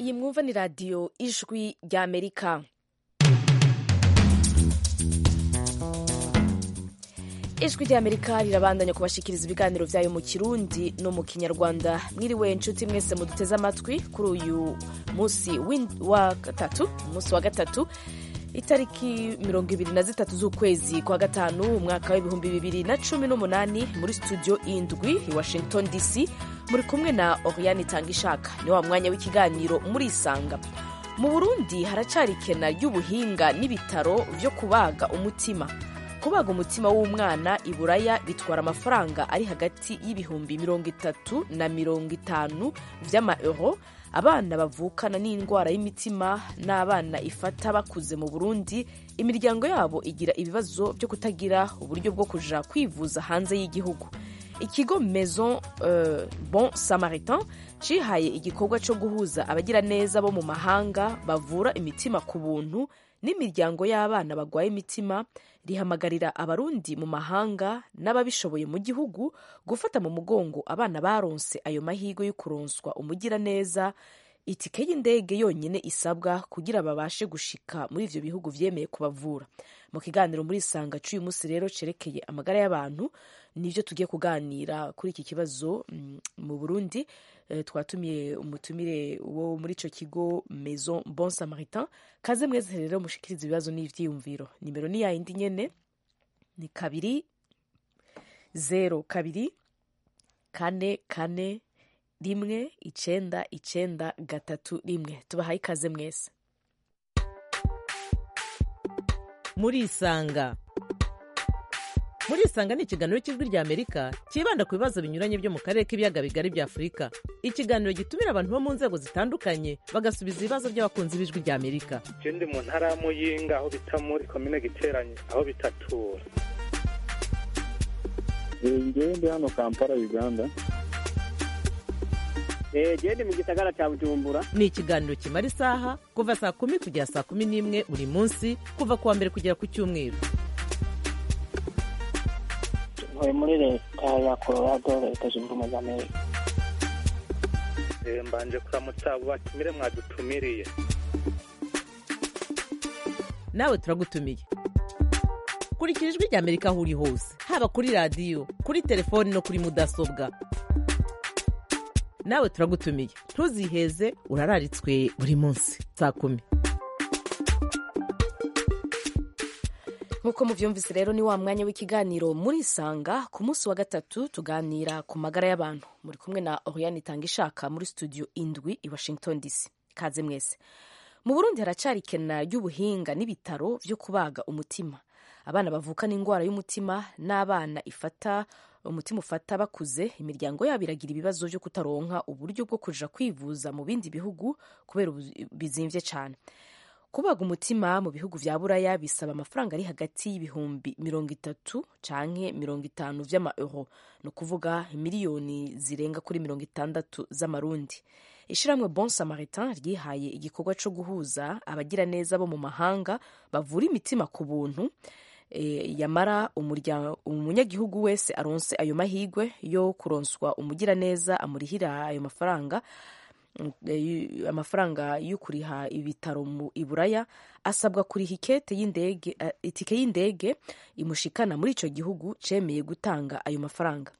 iyi mwumva ni radiyo ijwi ry'amerika ijwi ry'amerika rirabandanya kubashikiriza ibiganiro byayo mu kirundi no mu kinyarwanda mwiriwe inshuti mwese muduteze amatwi kuri uyu munsi wa gatatu umunsi wa gatatu itariki mirongo ibiri na zitatu z'ukwezi kwa gatanu umwaka w'ibihumbi bibiri na cumi n'umunani muri studio indwi i washington dc muri kumwe na oriane itangishaka ni wa mwanya w'ikiganiro murisanga mu burundi haracari ikena ry'ubuhinga n'ibitaro vyo kubaga umutima kubaga umutima w'umwana i buraya bitwara amafaranga ari hagati y'ibihumbi mirongo itatu na mirongo itanu vy'amaeuro abana bavukana n'indwara y'imitima n'abana ifata bakuze mu burundi imiryango yabo igira ibibazo byo kutagira uburyo bwo kuja kwivuza hanze y'igihugu ikigo maison uh, bon samaritain cihaye igikorwa co guhuza abagira neza bo mu mahanga bavura imitima ku buntu n'imiryango y'abana bagwaye imitima rihamagarira abarundi mu mahanga n'ababishoboye mu gihugu gufata mu mugongo abana baronse ayo mahirwe yo kuronswa umugiraneza itike y'indege yonyine isabwa kugira babashe gushika muri ivyo bihugu vyemeye kubavura mu kiganiro muri isanga c'uyu munsi rero cerekeye amagara y'abantu nivyo tugiye kuganira kuri iki kibazo mu burundi e, twatumiye umutumire wo muri ico kigo maison bon samaritain kaze mwese rero mushikiriza ibibazo n'ivyiyumviro nimero ni yayindi nyene ni kabiri zero kabiri kane kane rimwe icenda icenda gatatu rimwe tubahaye ikaze mwese murisanga murisanga ni ikiganiro cy'ijwi rya amerika cyibanda ku bibazo binyuranye byo mu karere k'ibiyaga bigari bya afurika ikiganiro gitumira abantu bo mu nzego zitandukanye bagasubiza ibibazo by'abakunzi b'ijwi rya amerika je ndi mu ntara ya muyinga aho bita muri komine giteranye aho bitatura ngewe ndi hano kampala uganda gende mu gisagara cya bujumbura ni ikiganiro kimara isaha kuva saa kumi kugera saa kumi n'imwe buri munsi kuva ku wa mbere kugera ku cyumweru ntuye muri leta ya colorado leta zunze ubumwe za amerika mbanje kuramutsa abo batumire mwadutumiriye nawe turagutumiye kurikira ijwi rya amerika aho uri hose haba kuri radiyo kuri telefoni no kuri mudasobwa nawe turagutumiye ntuziheze urararitswe buri munsi saa kumi nk'uko muvyumvise rero ni wa mwanya w'ikiganiro murisanga ku munsi wa gatatu tuganira ku magara y'abantu muri kumwe na oriane itangishaka muri studio indwi i washington dc kaze mwese mu burundi haracari ikena ry'ubuhinga n'ibitaro vyo kubaga umutima abana bavukana indwara y'umutima n'abana ifata umutima ufata bakuze imiryango yabo iragira ibibazo byo kutaronka uburyo bwo kuja kwivuza mu bindi bihugu kubera bizimvye cyane kubaga umutima mu bihugu vya buraya bisaba amafaranga ari hagati y'ibihumbi mirongo itatu canke mirongo itanu vy'amaeuro ni ukuvuga miliyoni zirenga kuri mirongo itandatu z'amarundi ishiramwe bon samaritain ryihaye igikorwa co guhuza abagira neza bo mu mahanga bavura imitima ku buntu e, yamara umunyagihugu wese aronse ayo mahigwe yo kuronswa umugiraneza amurihira ayo mafaranga amafaranga yo kuriha ibitaro mu iburaya asabwa kuriha ikete y'indege itike y'indege imushikana muri ico gihugu cemeye gutanga ayo mafaranga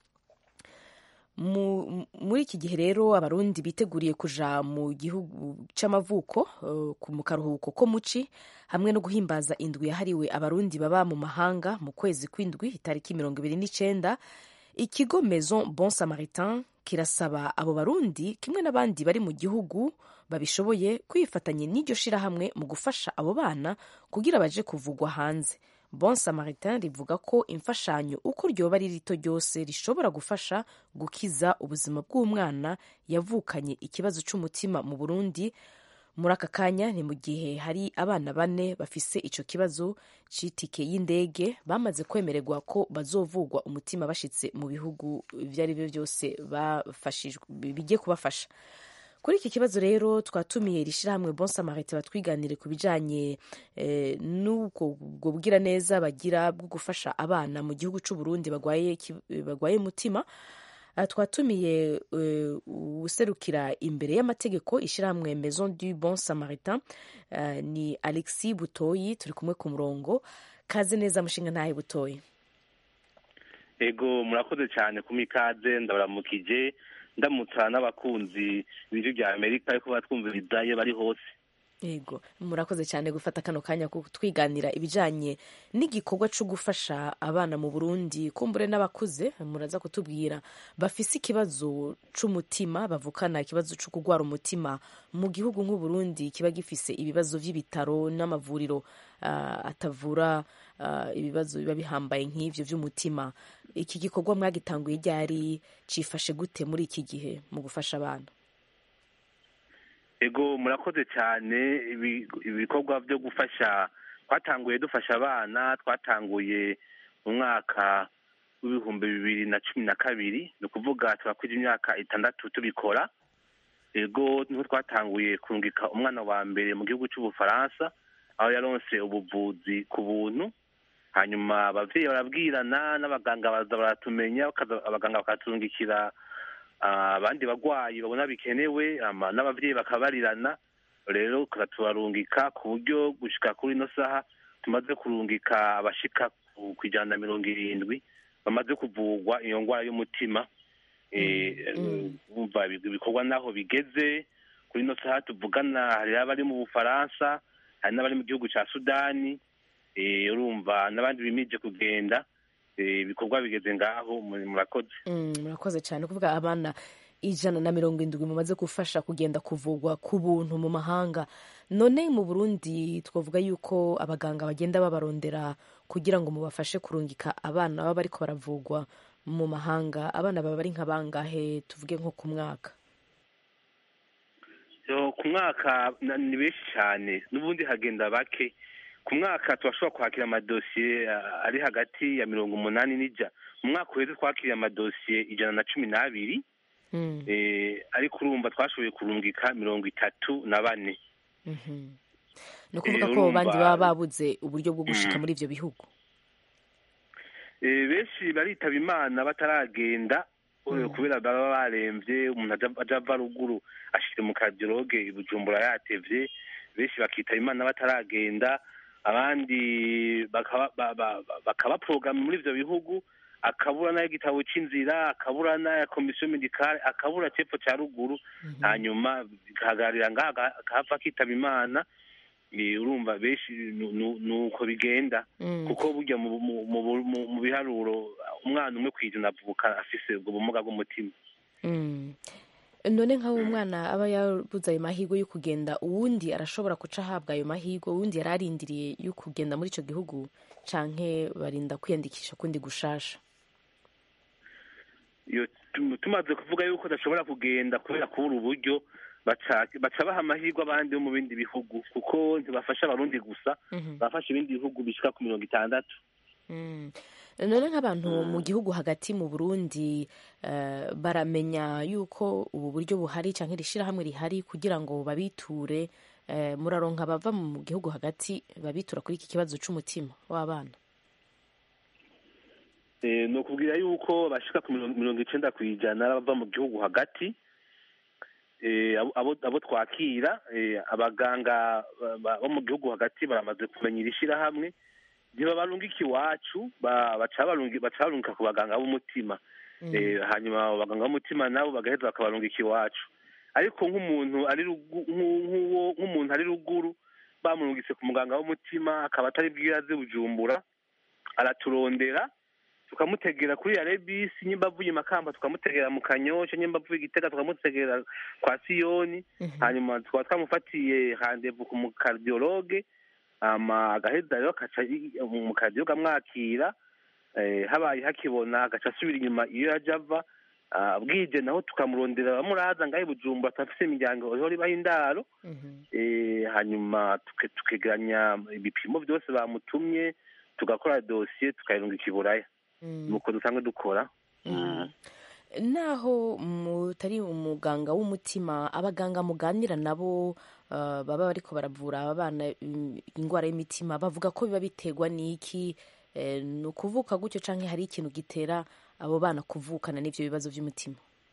muri iki gihe rero abarundi biteguriye kuja mu gihugu c'amavuko uh, mu karuhuko ko muci hamwe no guhimbaza indwi yahariwe abarundi baba mu mahanga mu kwezi kw'indwi itariki mirongo ibiri n'icenda ikigo maison bon samaritain kirasaba abo barundi kimwe n'abandi bari mu gihugu babishoboye kwifatanya n'iryo shirahamwe mu gufasha abo bana kugira baje kuvugwa hanze bon samaritain rivuga ko imfashanyo uko ryoba ari rito ryose rishobora gufasha gukiza ubuzima bw'umwana yavukanye ikibazo c'umutima mu burundi muri aka kanya ni mu gihe hari abana bane bafise ico kibazo c'itike y'indege bamaze kwemererwa ko bazovugwa umutima bashitse mu bihugu ivyo ari byo byose bigiye kubafasha kuri iki kibazo rero twatumiye rishyirahamwe bon samarite batwiganire ku bijyanye n'ubwo bwira neza bagira bwo gufasha abana mu gihugu cy'u Burundi bagwaye umutima Ah, twatumiye eh, userukira imbere y'amategeko ishyirahamwe maison du bon samaritain Ah, ni alexis butoyi turi kumwe ku murongo kaze neza mushinga ntahe butoyi ego murakoze cyane kuma ikaze ndabaramukije ndamutsa n'abakunzi b'ijwi rya amerika ariko batwumviriza iyo bari hose yego murakoze cyane gufata kano kanya ko twiganira ibijyanye n'igikorwa cyo gufasha abana mu burundi kumbure n'abakuze muraza kutubwira bafise ikibazo c'umutima bavukana ikibazo cyo kurwara umutima mu gihugu nk'uburundi kiba gifise ibibazo by'ibitaro n'amavuriro ah, atavura ah, ibibazo biba bihambaye nk'ivyo vy'umutima iki gikorwa mwagitanguye ryari cifashe gute muri iki gihe mu gufasha abana ego murakoze cyane ibi- ibikorwa byo gufasha twatanguye dufasha abana twatanguye mu mwaka w'ibihumbi bibiri na cumi na kabiri ni ukuvuga turakwije imyaka itandatu tubikora ego niho twatanguye kurungika umwana wa mbere mu gihugu cy'ubufaransa aho yaronse ubuvuzi ku buntu hanyuma abavyeyi barabwirana n'abaganga baza baratumenya bakaza- abaganga bakaturungikira ah, abandi bagwayi babona bikenewe ama n'abavyeyi bakabarirana rero tukaza tubarungika ku buryo gushika kuri ino saha tumaze kurungika abashika ku ku ijana na mirongo irindwi bamaze kuvugwa iyo ngwara y'umutima Eh, umva ibi- ibikorwa naho bigeze kuri ino saha tuvugana hari abari mu bufaransa hari n'abari mu gihugu ca sudani eh, urumva n'abandi bimije kugenda eh, ibikorwa bigeze ngaho mu- murakoze Mm, murakoze cyane kuvuga abana ijana na mirongo indwi mumaze gufasha kugenda kuvugwa ku buntu mu mahanga none mu burundi twavuga yuko abaganga bagenda babarondera kugira ngo mubafashe kurungika abana baba bariko baravugwa mu mahanga abana baba ari nka bangahe tuvuge nko ku mwaka Yo, ku mwaka na- ni benshi cyane n'ubundi hagenda bake ku mwaka turashobora kwakira amadosiye ah, ari hagati ya mirongo umunani n'ija mu mwaka uheze twakiriye amadosiye ijana na cumi n'abiri Mm, eh, ariko urumva twashoboye kurungika mirongo itatu na bane mhm. ni ukuvuga Eh, ko abo bandi urumva- baba babuze uburyo bwo gushika Mm. muri ivyo bihugu Eh, benshi baritaba imana bataragenda eh, kubera baba baremvye umuntu aja- aja ava ruguru ashire mu kardiologe i bujumbura yatevye benshi bakitaba imana bataragenda abandi bakaba ba- ba- ba- bakabaporogama muri ivyo bihugu akabura n'ay'igitabo c'inzira akabura n'aya komisiyo medikale akabura cepfo ca ruguru hanyuma bikahagararira ngaha aga- akahava akitaba imana Eh, urumva benshi nu- nu- nuko bigenda Mm. kuko burya mu, mu, mu, mu, mu biharuro umwana umwe kw'ijana avuka afise ubwo bumuga bw'umutima Mm. none nk'aho umwana aba yabuze ayo mahirwe yo kugenda uwundi arashobora guca ahabwa ayo mahirwe uwundi yari arindiriye yo kugenda muri icyo gihugu canke barinda kwiyandikisha kundi gushasha iyo tum- tumaze kuvuga yuko adashobora kugenda kubera kubura uburyo baca baca baha amahirwe abandi bo mu bindi bihugu kuko ntibafasha abarundi gusa Mhm. bafasha ibindi bihugu bishika ku mirongo itandatu Mm. none nk'abantu mu gihugu hagati mu burundi eh, baramenya yuko ubu buryo buhari canke iri shirahamwe rihari kugira ngo babiture eh, muraronka bava mu gihugu hagati babitura kuri iki kibazo c'umutima w'abana Eh, ni ukubwira yuko bashika ku mirongo mirongo icenda ku ijana bava mu gihugu hagati Eh, abo- abo abo twakira eh, abaganga ba- ba- bo mu gihugu hagati baramaze kumenya iri shirahamwe ntibabarungika iwacu ba- baca barungi- baca barungika ku baganga b'umutima Eh, hanyuma abo baganga b'umutima nabo bagaheza bakabarungika iwacu ariko nk'umuntu ari rugu- nk'u- nk'uwo- nk'umuntu ari ruguru bamurungitse ku muganga w'umutima akaba atari bwiraze bujumbura araturondera tukamutegera kuri ya rebisi nyimba avuye i makamba tukamutegera mu kanyosha nyimba avuye i gitega tukamutegera kwa siyoni hanyuma tukaba twamufatiye handevu ku mukardiologe ama agaheza rero akaca i- umukardiologe amwakira eh, habaye hakibona agaca asubira inyuma iyo yaja ava Ah, bwije naho tukamurondera abamuraza ngaho i bujumbura turafise imiryango ihora ibaho indaro eh, hanyuma tuke- tukegeranya ibipimo byose bamutumye tugakora dosiye tukayirungika i buraya nuko dusanzwe dukora naho mutari umuganga w'umutima abaganga muganira nabo uh, baba bariko baravura abana mm, indwara y'imitima bavuga ko biba biterwa n'iki eh, ni ukuvuka gutyo canke hari ikintu gitera abo bana kuvukana n'ivyo bibazo vy'umutima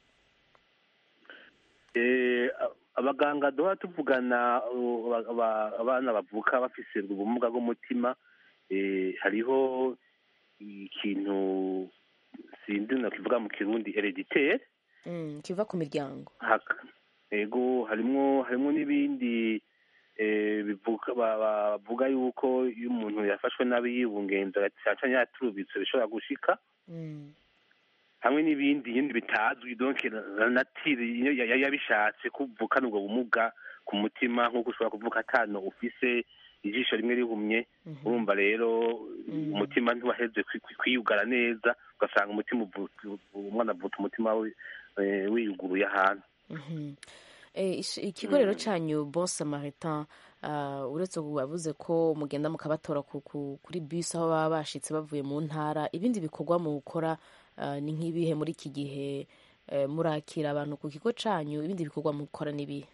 Eh, abaganga duhora tuvugana uh, aba- aba- abana bavuka bafise ubumuga bw'umutima eh, hariho ikintu sindi nakivuga mu kirundi hereditaire Mm, kiva ku miryango haka ego harimwo harimwo n'ibindi eh, bivuga ba- ba- bavuga yuko iyo umuntu yafashwe nabi yibungenza agacaca yaturubitse bishobora gushika Mm, hamwe n'ibindi ibindi bitazwi donc la nature iyo ya- ya- yabishatse kuvukana ubwo bumuga ku mutima nk'uko ushobora kuvuga atano ufise ijisho rimwe rihumye mhm. urumva rero Mm. umutima ntiwaheze kwi- kwi- kwiyugara neza ugasanga umutima uvu- umwana avuta umutima we eh, wiyuguruye ahantu Mhm. Eh, ish- ikigo rero canyu bon samaritain uh, uretse wavuze ko mugenda mukabatora ku, ku, kuri bus aho baba bashitse bavuye mu ntara ibindi bikorwa mu gukora uh, ni nk'ibihe muri iki gihe eh, murakira abantu ku kigo canyu ibindi bikorwa mu gukora n'ibihe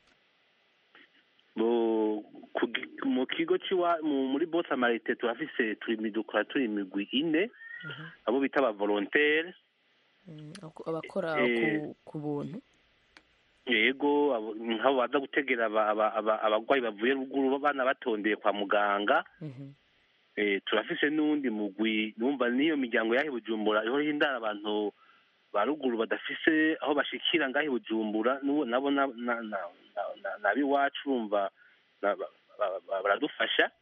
Mu- ku gi- mu kigo ciwa mu- muri bose amarite turafise turi dukora turi imigwi ine abo bita aba volontaire Mm, ako- abakora Eh, ku, ku buntu yego abo- nk'abo baza gutegera aba- aba- aba- abagwayi bavuye ruguru bana batondeye kwa muganga Mhm. eh, turafise n'uwundi mugwi numva n'iyo miryango yahi bujumbura ihora hindara abantu ba ruguru badafise aho bashikira ngahi bujumbura n'ubu nabo na- na- na- na- na- n'abiwacu urumva na- ba- ba- ba- baradufasha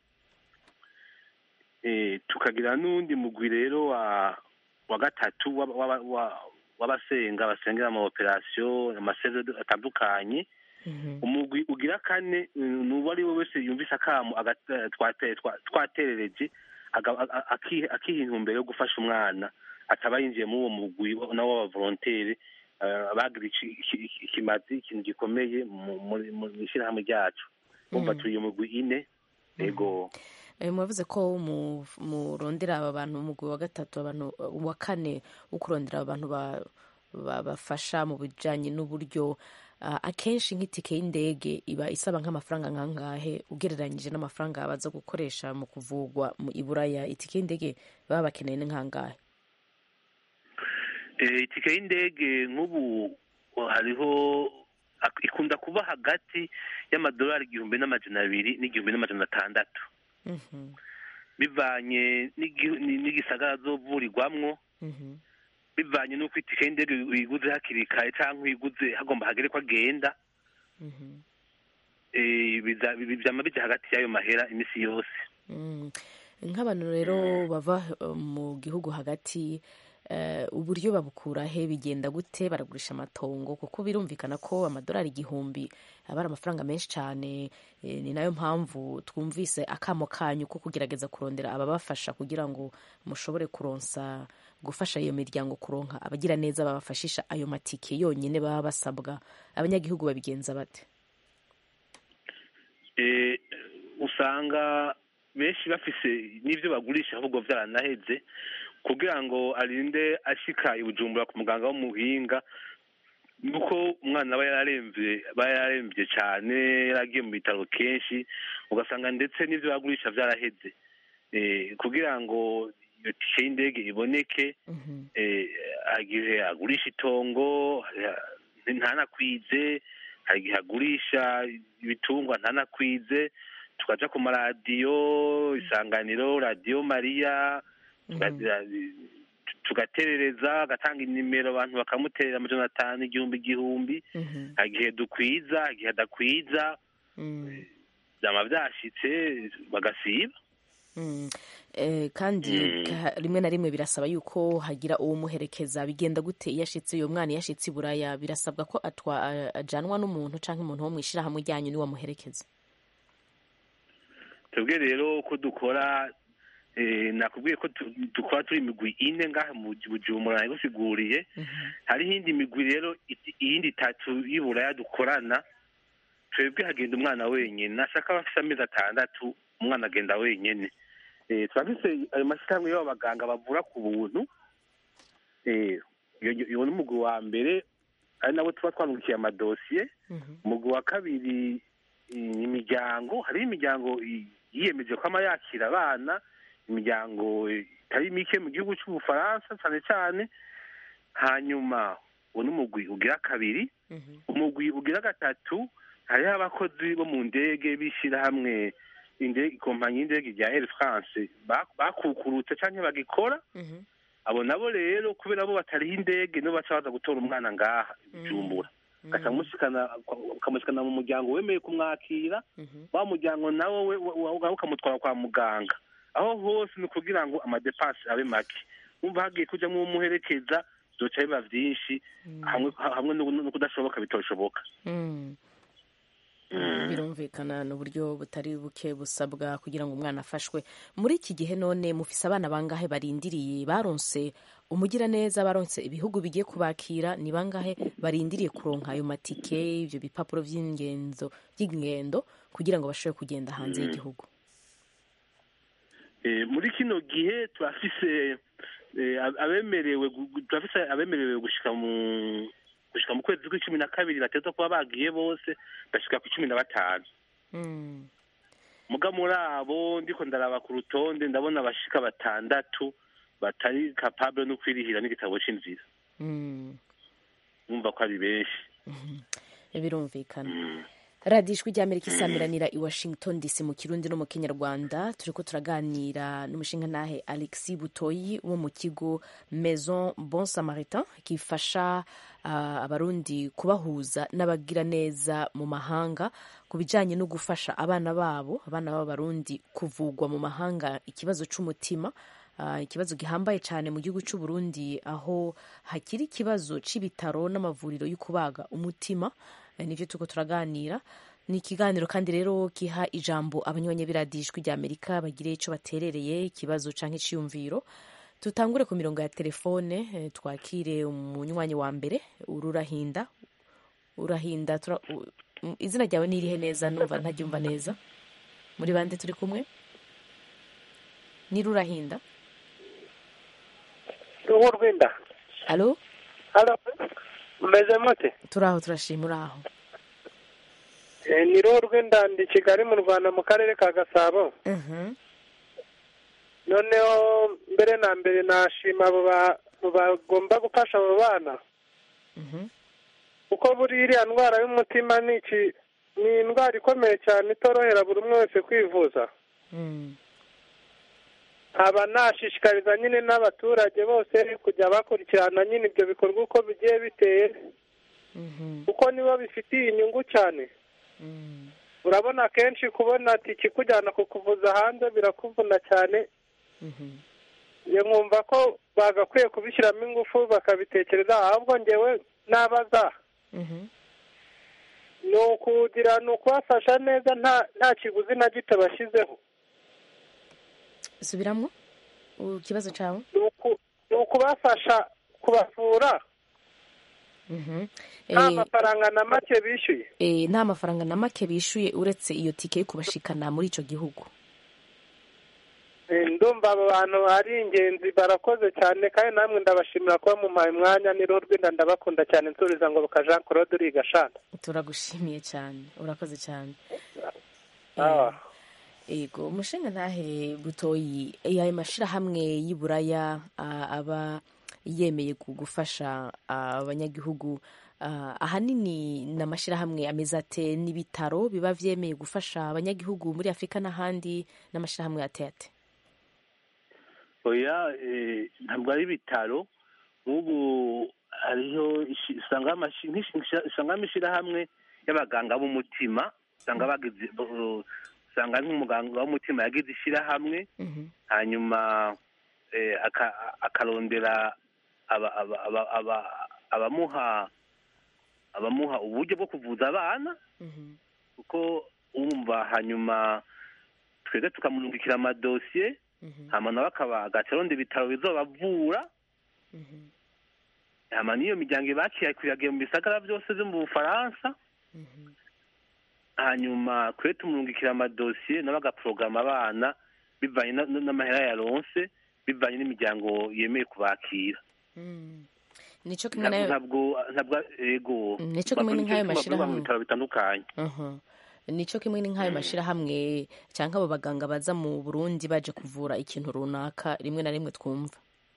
eh, tukagira n'uwundi mugwi rero wa wa gatatu w'aba- w'aba- wa- w'abasenga basengera ama operasiyo amasezero atandukanye Mhm. umugwi ugira kane mm, n'uwo ari we wese yumvise akamu agate- twate- twa- twaterereje aga- a- a- aki- akiha intumbero yo gufasha umwana akaba yinjiye muri uwo mugwi wa- nawo w'abavolontere eh, bagira iki- iki- iki- ikimazi ikintu gikomeye mu- muri- mu ishyirahamwe ryacu umva Mhm. turi iyo mugwi ine yego Eh, muravuze ko mu- murondera aba bantu umugwi wa gatatu abantu wa kane wo kurondera abantu ba- ba- bafasha mu bijanye n'uburyo ah, akenshi nk'itike y'indege iba isaba nk'amafaranga nkangahe ugereranyije n'amafaranga baza gukoresha mu kuvugwa mu iburaya itike y'indege baba bakeneye ni nkangahe Eh, itike y'indege nk'ubu hariho ak- ikunda kuba hagati y'amadolari igihumbi n'amajana abiri n'igihumbi n'amajana atandatu Mhm, bivanye n'igi- ni- n'igisagara zovurirwamwo mhm, bivanye n'uko itike y'indege uyiguze hakiri kare cyangwa uyiguze hagomba hagere ko agenda mhm, eh, biza- bi- vyama bija hagati y'ayo mahera imisi yose mm. nk'abantu rero bava eh, mu gihugu hagati eh, uburyo babukura he bigenda gute baragurisha amatongo kuko birumvikana ko amadolari igihumbi aba ari amafaranga menshi cyane eh, ni nayo mpamvu twumvise akamo kanyu ko kugerageza kurondera ababafasha kugira ngo mushobore kuronsa gufasha iyo miryango kuronka abagira neza babafashisha ayo matike yonyine baba basabwa abanyagihugu babigenza bate Eh, usanga benshi bafise n'ivyo bagurisha ahubwo vyaranaheze kugira ngo arinde ashika i bujumbura ku muganga w'umuhinga nuko umwana aba yararemvye aba yararemvye cane yaragiye mu bitaro kenshi ugasanga ndetse n'ivyo bagurisha vyaraheze eh, kugira ngo iyo tike y'indege iboneke Mhm, eh, igihe agurisha itongo eh, ntanakwize hari igihe agurisha ibitungwa ntanakwize tukaja ku maradiyo isanganiro radiyo mariya tukagira- tugaterereza agatanga inimero abantu bakamuterera amajana atanu igihumbi igihumbi mhm, hari igihe dukwiza hari igihe adakwiza mm. vyama vyashitse bagasiba Mm. Eh, kandi Mm. ka- rimwe na rimwe birasaba yuko hagira uwumuherekeza bigenda gute iyo ashitse uyo mwana iyo ashitse i buraya birasabwa ko atwa a- ajanwa n'umuntu canke umuntu wo mw'ishirahamwe ryanyu niwe amuherekeza twebwe rero uko dukora eh, nakubwiye ko tu- dukora turi imigwi ine ngaha mu bujumbura nabigusiguriye hariho iyindi migwi rero iti- iyindi itatu y'uburaya dukorana twebwe hagenda umwana wenyine ashaka bafise amezi atandatu umwana agenda wenyene Eh, turafise ayo mashyirahamwe y'abaganga bavura ku buntu Eh, iyo iyo ni umugwi wa mbere ari nabo tuba twandikiye amadosiye Mhm. umugwi wa kabiri i- imiryango hariho imiryango i- yiyemeje kwama yakira abana imiryango itari mike mu gihugu cy'ubufaransa cyane cyane hanyuma uwo ni umugwi ugira kabiri umugwi ugira gatatu hariho abakozi bo mu ndege b'ishyirahamwe indege ikompanyi y'indege rya air france ba- bakukurutse cyangwa bagikora abo nabo rero kubera bo batariho indege nibo baca baza gutora umwana ngaha ijumbura ukamushikana ukamushikana mu muryango wemeye kumwakira wa muryango nawo we wa- wa- ukamutwara kwa muganga aho hose ni ukugira ngo amadepanse abe make wumva hagiye kujyamo umuherekeza byoca biba byinshi hamwe hamwe no no kudashoboka bitoshoboka Mm. birumvikana ni uburyo butari buke busabwa kugira ngo umwana afashwe muri iki gihe none mufise abana bangahe barindiriye baronse umugiraneza baronse ibihugu bigiye kubakira ni bangahe barindiriye kuronka ayo matike ibyo bipapuro by'ingendo by'ingendo kugira ngo bashobore kugenda hanze y'igihugu Eh, muri kino gihe turafise eh, ab- abemerewe gu- gu- turafise abemerewe gushika mu gushika mu kwezi kw'icumi na kabiri bateza kuba bagiye bose bashika ku cumi na batanu Mm. muga muri abo ndiko ndaraba ku rutonde ndabona abashika batandatu batari capable no kwirihira n'igitabo c'inzira Mm. numva ko ari benshi birumvikana radiyo ijwi ry'amerika isamiranira i washington dc mu kirundi no mu kinyarwanda turi ko turaganira n'umushingantahe alexis butoyi wo mu kigo maison bon samaritain gifasha ah, abarundi kubahuza n'abagiraneza mu mahanga ku bijyanye no gufasha abana babo abana b'abarundi kuvugwa mu mahanga ikibazo cy'umutima Ah, ikibazo gihambaye cyane mu gihugu cy'u Burundi aho hakiri ikibazo c'ibitaro n'amavuriro yo kubaga umutima Eh, nivyo turiko turaganira ni ikiganiro kandi rero giha ijambo abanywanyi b'iradijwi rya amerika bagire ico baterereye ikibazo canke iciyumviro tutangure ku mirongo ya telefone eh, twakire umunywanyi wa mbere ururahinda urahinda tura, u, m- izina ryawe ni irihe neza numva ntaryumva neza muri bande turi kumwe ni rurahinda uruhu rw'inda alo halo mumeze mute turaho turashima uraho Eh, ni ruhu rw'inda ndi kigali mu rwanda mu karere ka gasabo Mhm. noneho mbere na mbere nashima abo bantu bagomba gufasha abo bana Mhm. kuko buri iriya ndwara y'umutima ni iki ni indwara ikomeye cyane itorohera buri umwe wese kwivuza Mm. nkaba nashishikariza nyine n'abaturage bose kujya bakurikirana nyine ibyo bikorwa uko bigiye biteye Mhm. kuko nibo bifitiye inyungu cyane Mm. urabona akenshi kubona ati ikikujyana kukuvuza hanze birakuvuna cyane Mhm. njye nkumva ko bagakwiye kubishyiramo ingufu bakabitekereza ahubwo ngewe nabaza Mhm. ni ukugira ni ukubafasha neza nta nta kiguzi na gito bashyizeho subiramwo ikibazo cyawe ni uku- ni ukubafasha kubavura Mhm. nta Eh, mafaranga na make bishyuye eh, nta mafaranga na make bishuye uretse iyo tike yo kubashikana muri ico gihugu Eh, ndumva abo bantu ari ingenzi barakoze cyane kandi namwe ndabashimira kuba mumpaye umwanya n'uruhu rw'inda ndabakunda cyane nsuriza ngo buka Jean Claude uriga shanda turagushimiye cyane urakoze cyane Ah. yego umushinga ntahe butoyi eh, ayo mashirahamwe y'iburaya ah, aba yemeye ku gufasha ah, abanyagihugu ah, ahanini ni amashirahamwe ameze ate n'ibitaro biba vyemeye gufasha abanyagihugu muri afurika n'ahandi n'amashirahamwe ate ate oya eh, ntabwo ari ibitaro nk'ubu hariho ishi- usanga amashi- nk'ishi- nk'ishi- usanga amashyirahamwe y'abaganga b'umutima usanga bagize bo- usanga nk'umuganga w'umutima yagize ishyirahamwe Mhm. hanyuma eh, aka- akarondera aba- aba- aba- aba- abamuha abamuha uburyo bwo kuvuza abana Mhm. kuko wumva hanyuma twebwe tukamurungikira amadosiye Mhm. hama nawe akaba agacaronda ibitaro bizobavura Mhm. hama n'iyo miryango ibakiye kuragiye mu bisagara byose byo mu bufaransa Mhm. hanyuma kure tumurungikira amadosiye nawe agaporogama abana bivanye na- na- n'amahera yaronse bivanye n'imiryango yemeye kubakira Mm. nico kimwe ntabwo nayo ntabwo ntabwo ego Mm, nico kimwe n'inkayo Bakora icyo mashirahamwe. mu bitaro bitandukanye Mhm. nico kimwe nk'ayo mashyirahamwe cyangwa abo baganga baza mu burundi baje kuvura ikintu runaka rimwe na rimwe twumva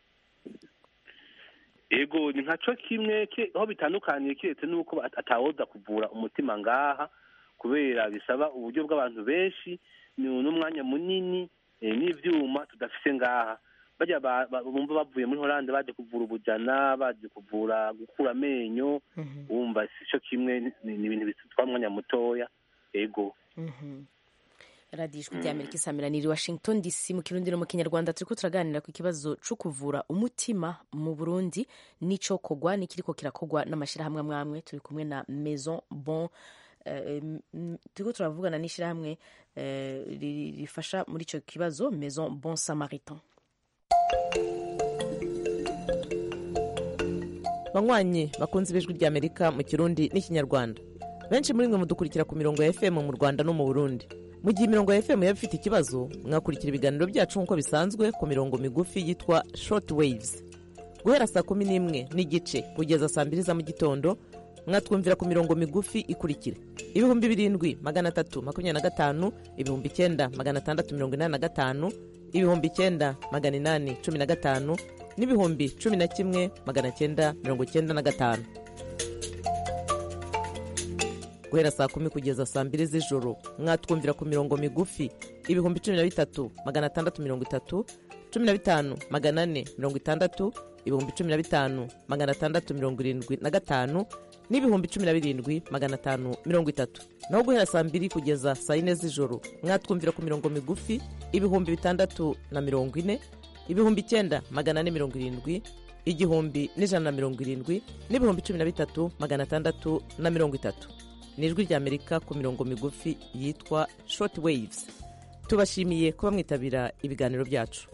ego ni nka co kimwe ki- aho bitandukaniye kiretse n'uko at- atawoza kuvura umutima ngaha kubera bisaba uburyo bw'abantu benshi ni n'umwanya munini eh, n'ivyuma tudafise ngaha barya ba- ba- bumva bavuye muri holande baje kuvura ubujana baje kuvura gukura amenyo wumva si co kimwe ni ni ibintu bitwara umwanya mutoya ego Mhm. radiyo ijwi ry'amerika isamiraniye i washington dc mu kirundi no mu kinyarwanda turiko turaganira ku kibazo co kuvura umutima mu burundi n'ico kogwa n'ikiriko kirakogwa n'amashyirahamwe amwe amwe turi kumwe na maison bon eh, m- turiko turavugana n'ishyirahamwe eh, ri- rifasha muri ico kibazo maison bon samaritain banywanyi bakunze ibijwi ry'amerika mu kirundi n'ikinyarwanda benshi muri mwe mudukurikira ku mirongo ya fm mu rwanda no mu burundi mu gihe imirongo ya fm yaba ifite ikibazo mwakurikira ibiganiro byacu nk'uko bisanzwe ku mirongo migufi yitwa short waves guhera saa kumi n'imwe n'igice kugeza saa mbiri za mu gitondo mwatwumvira ku mirongo migufi ikurikira ibihumbi birindwi magana atatu makumyabiri na gatanu ibihumbi icyenda magana atandatu mirongo inani na gatanu ibihumbi icyenda magana inani cumi na gatanu n'ibihumbi cumi na kimwe magana cyenda mirongo cyenda na gatanu guhera saa kumi kugeza saa mbiri z'ijoro mwatwumvira ku mirongo migufi ibihumbi cumi na bitatu magana atandatu mirongo itatu cumi na bitanu magana ane mirongo itandatu ibihumbi cumi na bitanu magana atandatu mirongo irindwi na gatanu n'ibihumbi cumi na birindwi magana atanu mirongo itatu naho guhera saa mbiri kugeza saa yine z'ijoro mwatwumvira ku mirongo migufi ibihumbi bitandatu na mirongo ine ibihumbi icyenda magana ane mirongo irindwi igihumbi n'ijana na mirongo irindwi n'ibihumbi cumi na bitatu magana atandatu na mirongo itatu ni ijwi ry'amerika ku mirongo migufi yitwa short waves tubashimiye kuba mwitabira ibiganiro byacu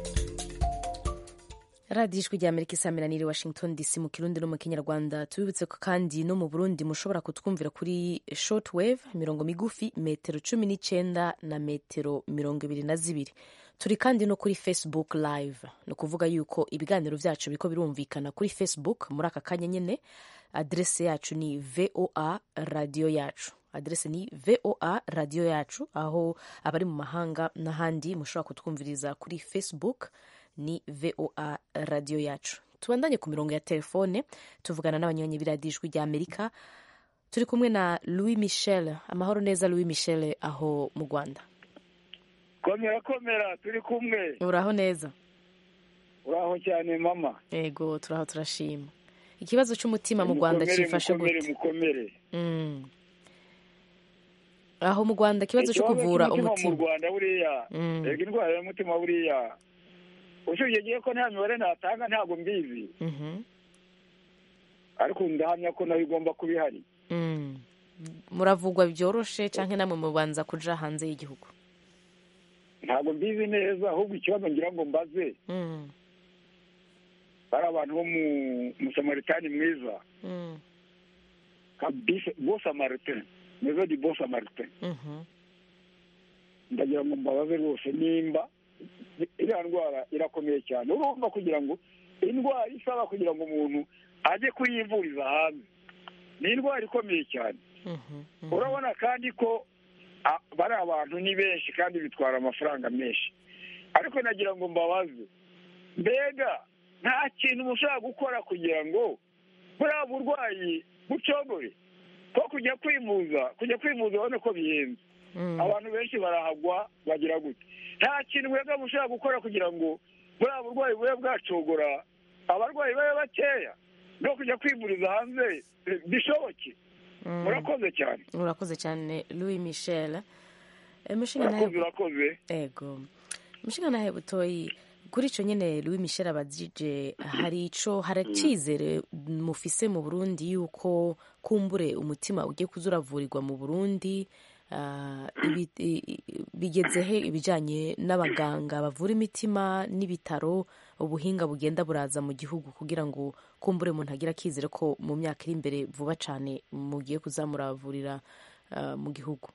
radiyo ijwi ry'amerika isamiraniye i washington dc mu kirundi no mu kinyarwanda tubibutse ko kandi no mu burundi mushobora kutwumvira kuri short wave mirongo migufi metero cumi n'icyenda na metero mirongo ibiri na zibiri turi kandi no kuri facebook live ni ukuvuga yuko ibiganiro byacu biko birumvikana kuri facebook muri aka kanya nyine aderese yacu ni voa radiyo yacu aderese ni voa radiyo yacu aho abari mu mahanga n'ahandi mushobora kutwumviriza kuri facebook ni voa radiyo yacu tubandanye ku mirongo ya telefone tuvugana n'abanywanyi b'iradiyo ijwi rya amerika turi kumwe na louis michel amahoro neza louis michel aho mu rwanda komera komera turi kumwe uraho neza uraho cyane mama yego turaho turashima ikibazo cy'umutima mu rwanda Mukomere, cyifashe mukomere gute mukomere Mm. aho mu rwanda ikibazo cyo Ikibazo kuvura cy'umutima mu umutima rwanda buriya Mm. rega indwara y'umutima buriya usibye ngiye ko nta mibare natanga ntabwo mbizi Mhm. ariko ndahamya ko nayo igomba kuba ihari Mm. muravugwa byoroshe cyangwa namwe mubanza kuja hanze y'igihugu ntabwo mbizi neza ahubwo ikibazo ngira ngo mbaze Mm. bari abantu bo mu musamaritani mwiza Mm. nka Bise- bo samaritain mezo di bo samaritain Mhm. ndagira ngo mbabaze rwose nimba iriya ndwara irakomeye cyane urumva kugira ngo indwara isaba kugira ngo umuntu ajye kuyivuriza hanze ni indwara ikomeye cyane Mhm. Mhm. urabona kandi ko a- bari abantu ni benshi kandi bitwara amafaranga menshi ariko nagira ngo mbabaze mbega nta kintu mushobora gukora kugira ngo buriya burwayi bucogore ko kujya kwivuza kujya kwivuza ubone ko bihenze Mm. abantu benshi barahagwa bagira gute nta kintu mwebwe mushobora gukora kugira ngo buriya burwayi bube bwacogora abarwayi babe bakeya no kujya kwivuriza hanze eh, bishoboke Mm. murakoze cyane urakoze cyane louis michel Eh, mushinga urakoze nawe urakoze ego mushinga nawe butoyi kuri ico nyene louis michel abajije hari ico hari icizere mufise mu burundi yuko kumbure umutima ugiye kuza uravurirwa mu burundi ah, ibi- i- i- bigeze he ibijanye n'abaganga bavura imitima n'ibitaro ubuhinga bugenda buraza mu gihugu kugira ngo kumbure umuntu agira akizere ko mu myaka iri imbere vuba cane mugiye kuzamuravurira ah, mu gihugu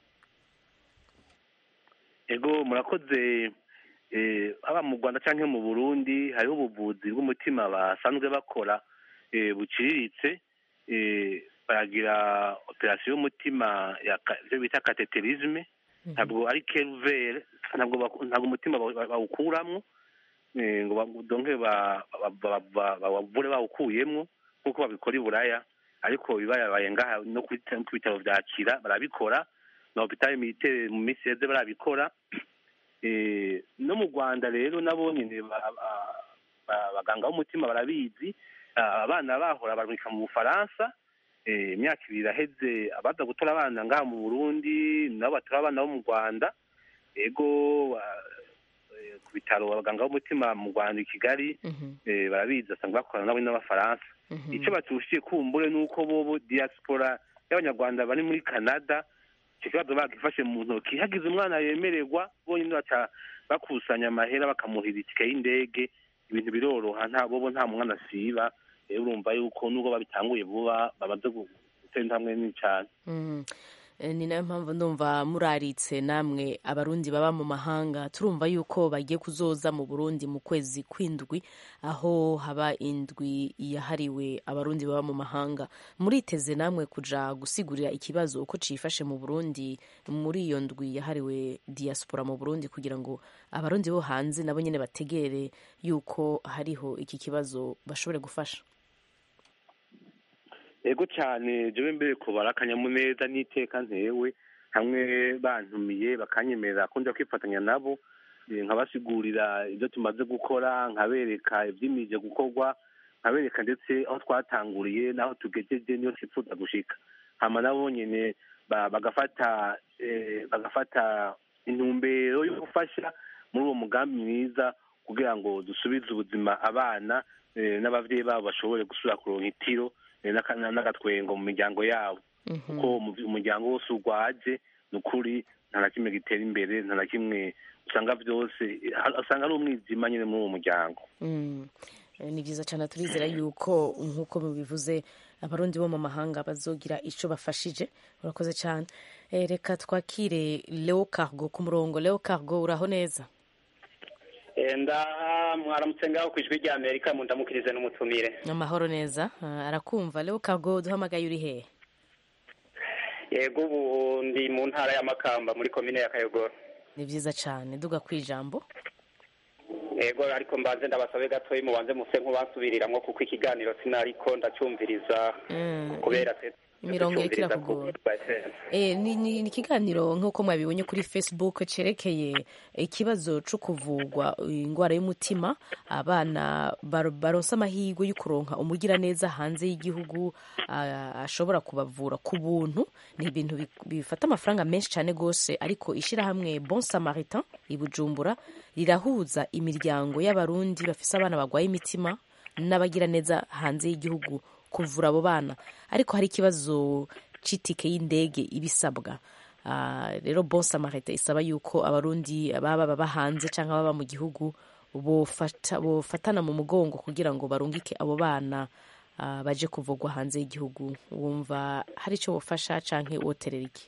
ego murakoze eh, haba mu rwanda cyangwa mu burundi hariho ubuvuzi bw'umutima basanzwe bakora eh, buciriritse eh, baragira operasiyo y'umutima ya ka- ibyo bita kateterisme ntabwo ari keruvere ntabwo baku- ntabwo umutima bawu- bawukuramo eh, ngo ba- donke ba- ba- ba- ba- bawuvure bawukuyemwo nk'uko babikora i buraya ariko bibayabaye ngaha no kuri te- ku bitaro bya kira barabikora na hopitali militaire mu minsi yeze barabikora Eh, no mu rwanda rero nabo nyine ba- ba- ba- abaganga b'umutima barabizi Ah, abana bahora barumika mu bufaransa Eh, imyaka ibiri iraheze abaza gutora abana ngaha mu burundi nabo batora abana bo mu rwanda ego ba- eh, ku bitaro abaganga b'umutima mu rwanda i kigali Mhm, eh, barabizi basanga bakorana nabo n'abafaransa mhm. icyo batushiye kumbure ni uko bobo diaspora y'abanyarwanda bari muri canada icyo kibazo bagifashe mu ntoki hagize umwana yemererwa bonyine baca bakusanya amahera bakamuhira itike y'indege ibintu biroroha nta bobo nta mwana asiba rero urumva yuko nubwo babitanguye vuba bamaze gu- gutera intambwe nini cyane Mm. Eh, ni nayo mpamvu ndumva muraritse namwe abarundi baba mu mahanga turumva yuko bagiye kuzoza mu burundi mu kwezi kw'indwi aho haba indwi yahariwe abarundi baba mu mahanga muriteze namwe kuja gusigurira ikibazo uko cifashe mu burundi muri iyo ndwi yahariwe diaspora mu burundi kugira ngo abarundi bo hanze nabo nyene bategere yuko hariho iki kibazo bashobore gufasha ego cyane jewe mbere kubara akanyamuneza n'iteka ntewe hamwe bantumiye bakanyemerera ko nja kwifatanya nabo eh, nkabasigurira ibyo tumaze gukora nkabereka ibyimije gukorwa nkabereka ndetse aho twatanguriye n'aho tugejeje niyo twifuza gushika hama nabo nyene ba- bagafata eh, bagafata intumbero yo gufasha muri uwo mugambi mwiza kugira ngo dusubize ubuzima abana eh, n'abavyeyi babo bashobore gusubira kuronka itiro eh, n'aka- n'agatwengo mu miryango yabo kuko umu- umuryango wose urwaje ni ukuri nta na kimwe gitera imbere nta na kimwe usanga byose ha- usanga ari umwijima nyine muri uwo muryango Mm. Eh, ni byiza cyane turizera yuko nk'uko mubivuze abarundi bo mu mahanga bazogira icyo bafashije urakoze cyane Eh, reka twakire leo cargo ku murongo leo cargo uraho neza ndaha mwaramutse ngaho ku ijwi rya amerika mundamukirize n'umutumire amahoro neza Ah, arakumva leo cargo duhamagaye uri hehe yego ubu ndi mu ntara ya makamba muri komine ya kayogoro ni byiza cyane duga ku ijambo yego ariko mbanze ndabasabe gatoya mubanze muse nk'ubasubiriramwo kuko ikiganiro sinariko ndacyumviriza Mm. kubera se Imirongo iriko tucyumviriza irakugora. ku FM. Eh, ni, ni, ni ikiganiro nk'uko mwabibonye kuri facebook cerekeye ikibazo co kuvugwa indwara y'umutima abana bar- baronse amahirwe yo kuronka umugiraneza hanze y'igihugu ah, ashobora kubavura ku buntu ni ibintu bi- bifata amafaranga menshi cyane gose ariko ishirahamwe bon samaritain i bujumbura rirahuza imiryango y'abarundi bafise abana bagwaye imitima n'abagiraneza hanze y'igihugu kuvura abo bana ariko hari ikibazo c'itike y'indege ibisabwa Ah, rero bon samarite isaba yuko abarundi baba baba hanze cyangwa baba mu gihugu bofata- bofatana mu mugongo kugira ngo barungike abo bana ah, baje kuvugwa hanze y'igihugu wumva hari icyo wofasha canke woterera iki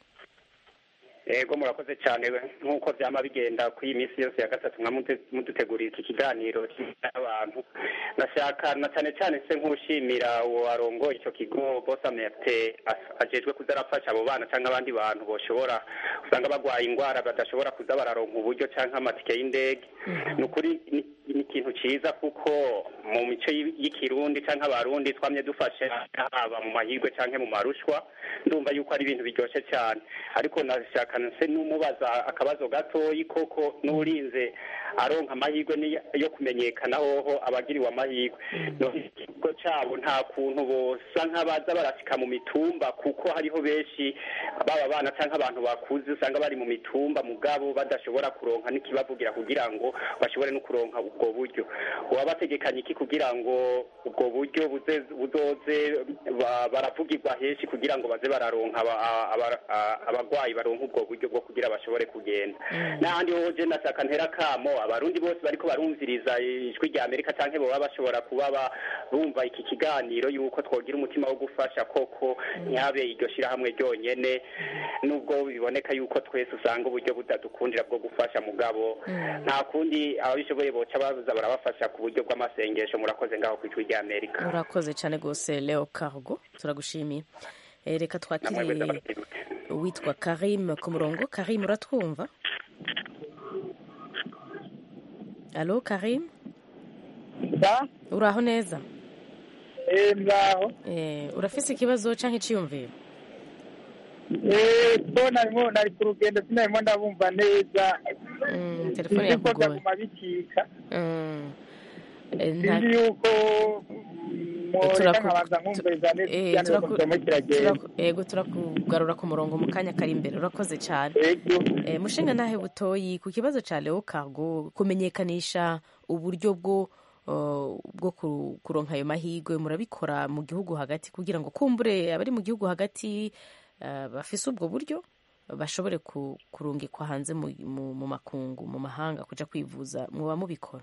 yego murakoze cyane nk'uko byama bigenda ku iyi minsi yose ya gatatu mwa mudutegurira iki kiganiro cy'abantu ndashaka na cyane cyane se nk'ushimira uwo arongoye icyo kigo bosamete ajejwe kuza arafasha abo bana cyangwa abandi bantu boshobora usanga barwaye indwara badashobora kuza bararonka uburyo cyangwa amatike y'indege ni ukuri ni- ni ikintu cyiza kuko mu mico y'i- y'ikirundi cyangwa abarundi twamye dufasha haba mu mahirwe cyangwa mu marushwa ndumva yuko ari ibintu biryoshye cyane ariko nashaka se n'umubaza akabazo gatoyi koko n'urinze aronka amahirwe ni- yo kumenyekana hoho abagiriwe amahirwe none ikigo cyabo nta kuntu bosa nk'abaza barasika mu mitumba kuko hariho benshi baba abana cyangwa abantu bakuze usanga bari mu mitumba mugabo badashobora kuronka n'ikibavugira kugira ngo bashobore no kuronka ubwo buryo wabategekanye iki kugira ngo ubwo buryo buze buzoze ba- baravugirwa henshi kugira ngo baze bararonka aba- aba- aba- a- abagwayi baronka ubwo buryo bwo kugira bashobore kugenda n'ahandi hoho je nashaka ntera kamo abarundi bose bariko barumviriza ijwi rya amerika canke boba bashobora kuba ba- bumva iki kiganiro yuko twogira umutima wo gufasha koko ntihabe iryo shirahamwe ryonyene nubwo biboneka yuko twese usanga uburyo budadukundira bwo gufasha mugabo nta kundi ababishoboye boca baza barabafasha ku buryo bw'amasengesho murakoze ngaho ku ijwi rya amerika urakoze cyane rwose leo cargo turagushimiye Eh, reka namwe twakire ndabashimiye witwa karim ku murongo karim uratwumva alo karim da uraho neza eh ngaho Eh, urafise ikibazo canke iciyumviro eh bo narimo nari ku rugendo sinarimo ndabumva neza Mm, telefone sinzi ko yakugoye byaguma bicika Mm. Eh, nta- sinzi yuko mureka Turaku- nkabanza nkumviriza neza Eh, ikiganiro turaku- kirimo kiragenda turaku- yego turakugarura ku murongo mu kanya kari imbere urakoze cyane yego Eh, mushinga nahe butoyi ku kibazo ca leo cargo kumenyekanisha uburyo bwo uh, bwo ku- kuronka ayo mahigwe murabikora mu gihugu hagati kugira ngo kumbure abari mu gihugu hagati uh, bafise ubwo buryo bashobore ku- kurungikwa hanze mu, mu, mu makungu mu mahanga kuja kwivuza muba mubikora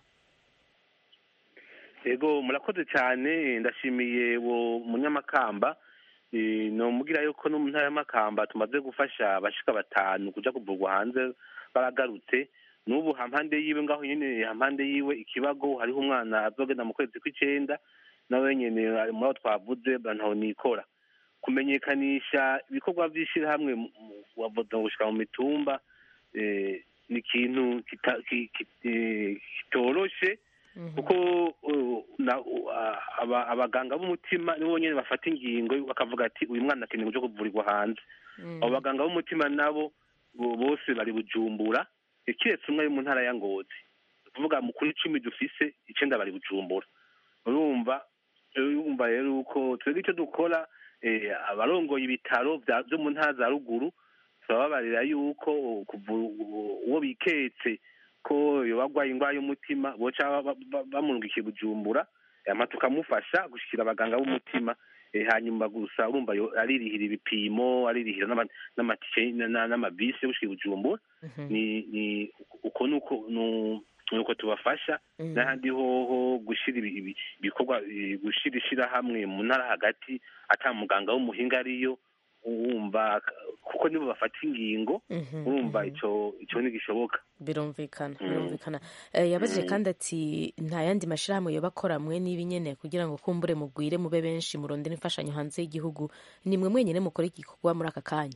yego murakoze cyane ndashimiye uwo munyamakamba Eh, nomubwira yuko no mu ntara y'amakamba tumaze gufasha abashika batanu kuja kuvurwa hanze baragarutse n'ubu hampande yiwe ngaho nyene hampande yiwe ikibago hariho umwana azogenda mu kwezi kw'icenda nawe nyene ari muri abo twavuze ntaho nikora kumenyekanisha ibikorwa vy'ishirahamwe mu- mu- wavuze ngo gushika mu mitumba eh, ni ikintu kita- ki- ki- eh, kitoroshe kuko uh, na- uh, aba- abaganga b'umutima nibo nyene bafata ingingo bakavuga ati uyu mwana akeneye kuja kuvurirwa hanze abo baganga b'umutima nabo bo- bose bari bujumbura eh, kiretse umwe ari mu ntara ya ngozi ni ukuvuga mu kuri icumi dufise icenda bari bujumbura urumva urumva rero uko twebwe icyo dukora eh, abarongoye ibitaro vya- vyo mu ntara za ruguru turababarira yuko kuvu- uwo biketse ko yoba agwaye indwara y'umutima boca ba- ba- ba- bamurungikiye bujumbura hama tukamufasha gushikira abaganga b'umutima Eh, hanyuma gusa urumva yo- aririhira ibipimo aririhira n'ama- n'amatike na- na- n'amabisi yo gushika i bujumbura ni ni uko nuko nu- nuko tubafasha n'ahandi hoho gushira ibi- ibi- ibikorwa eh, gushira ishirahamwe mu ntara hagati ata muganga w'umuhinga ariyo wumva kuko nibo bafata ingingo Mhm, urumva ico ico ntigishoboka birumvikana birumvikana Eh, yabajije kandi ati nta yandi mashirahamwe yoba akora mwe n'ibi nyene kugira ngo kumbure mugwire mube benshi murondere imfashanyo hanze y'igihugu ni mwe mwenyene mukora igikorwa muri aka kanya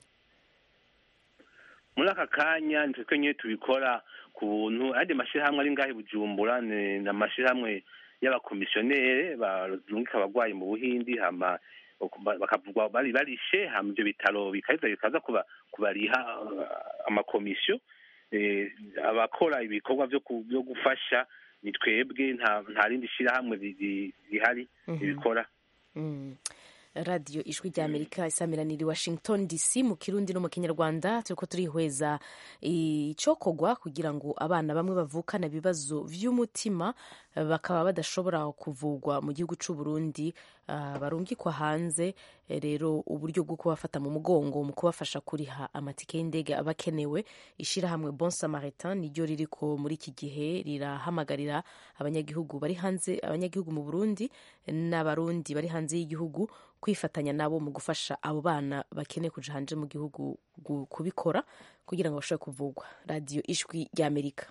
muri aka kanya nitwe twenyine tubikora ku buntu ayandi mashyirahamwe ari ngahe i bujumbura ni ni amashirahamwe y'abakomisiyonere barungika abagwayi mu buhindi hama bak- bakavugwa bari barishe hama ivyo bitaro bikaheza bikaza kuba kubariha uh, amakomisiyo Eh, abakora ibikorwa vyo ku- vyo gufasha ni twebwe nta nta rindi shirahamwe ri- ri- rihari ribikora Mm. radiyo ijwi rya amerika isamiraniye i washington dc mu kirundi no mu kinyarwanda turiko turihweza icokogwa kugira ngo abana bamwe bavukana ibibazo vy'umutima eh, bakaba badashobora kuvugwa mu gihugu c'u burundi ah, barungikwa hanze Eh, rero uburyo bwo kubafata mu mugongo mu kubafasha kuriha amatike y'indege aba akenewe ishirahamwe bon samaritain niryo ririko muri iki gihe rirahamagarira abanyagihugu bari hanze abanyagihugu mu burundi n'abarundi bari hanze y'igihugu kwifatanya nabo mu gufasha abo bana bakeneye kuja hanze mu gihugu gu- kubikora kugira ngo bashobore kuvugwa radiyo ijwi ry'amerika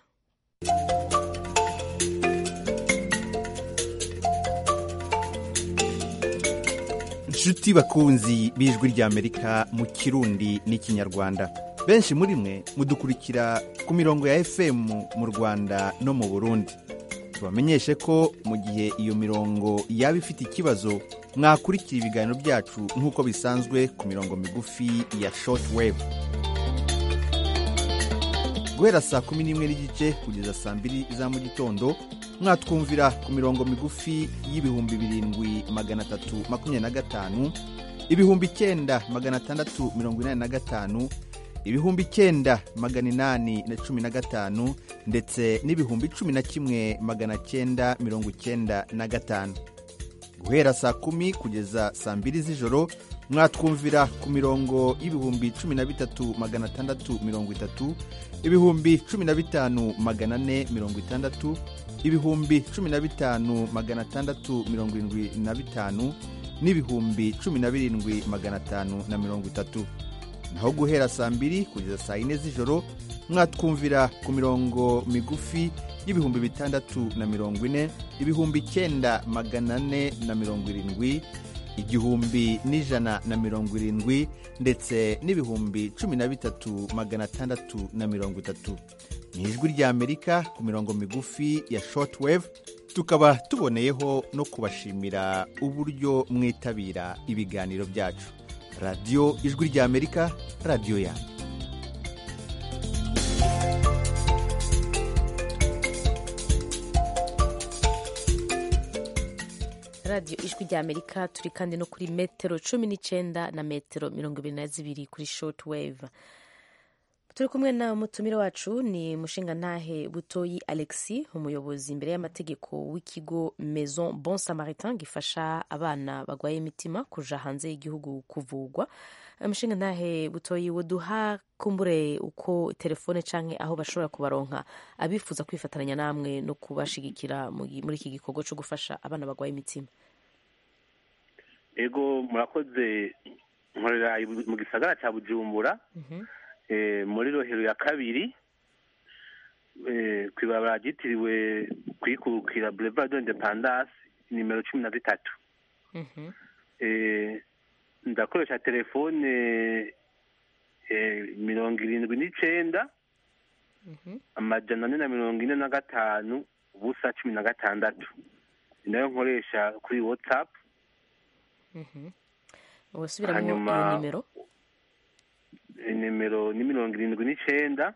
inshuti bakunzi b'ijwi ry'amerika mu kirundi n'ikinyarwanda benshi muri mwe mudukurikira ku mirongo ya fm mu rwanda no mu burundi tubamenyeshe ko mu gihe iyo mirongo yaba ifite ikibazo mwakurikira ibiganiro byacu nk'uko bisanzwe ku mirongo migufi ya shortwave guhera saa kumi n'imwe n'igice kugeza saa mbiri za mu gitondo mwatwumvira ku mirongo migufi y'ibihumbi birindwi magana atatu makumyabiri na gatanu ibihumbi icyenda magana atandatu mirongo inani na gatanu ibihumbi icyenda magana inani na cumi na gatanu ndetse n'ibihumbi cumi na kimwe magana cyenda mirongo icyenda na gatanu guhera saa kumi kugeza saa mbiri z'ijoro mwatwumvira ku mirongo y'ibihumbi cumi na bitatu magana atandatu mirongo itatu ibihumbi cumi na bitanu magana ane mirongo itandatu ibihumbi cumi na bitanu magana atandatu mirongo irindwi na bitanu n'ibihumbi cumi na birindwi magana atanu na mirongo itatu naho guhera saa mbiri kugeza saa yine z'ijoro mwatwumvira ku mirongo migufi y'ibihumbi bitandatu na mirongo ine ibihumbi icyenda magana ane na mirongo irindwi igihumbi n'ijana na mirongo irindwi ndetse n'ibihumbi cumi na bitatu magana atandatu na mirongo itatu mu ijwi ry'amerika ku mirongo migufi ya shortwave tukaba tuboneyeho no kubashimira uburyo mwitabira ibiganiro byacu radiyo ijwi ry'amerika radiyo yanyu radiyo ijwi rya amerika turi kandi no kuri metero cumi n'icyenda na metero mirongo ibiri na zibiri kuri short wave turi kumwe na mutumire wacu ni mushingantahe butoyi alexi umuyobozi imbere y'amategeko w'ikigo maison bon samaritain gifasha abana barwaye imitima kuja hanze y'igihugu kuvugwa mushingantahe butoyi woduha kumbure uko telefone canke aho bashobora kubaronka abifuza kwifatanya namwe no kubashigikira muri iki gikorwa cyo gufasha abana barwaye imitima ego murakoze nkorera mu gisagara cya bujumbura muri rohero ya kabiri ku ibabara ryitiriwe kwikukira boulevard de independance nimero cumi na zitatu ndakoresha telefone mirongo irindwi n'icenda amajana ane na mirongo ine na gatanu ubusa cumi na gatandatu ni nayo nkoresha kuri whatsapp wasubiramo iyo nimero nimero ni mirongo irindwi n'icenda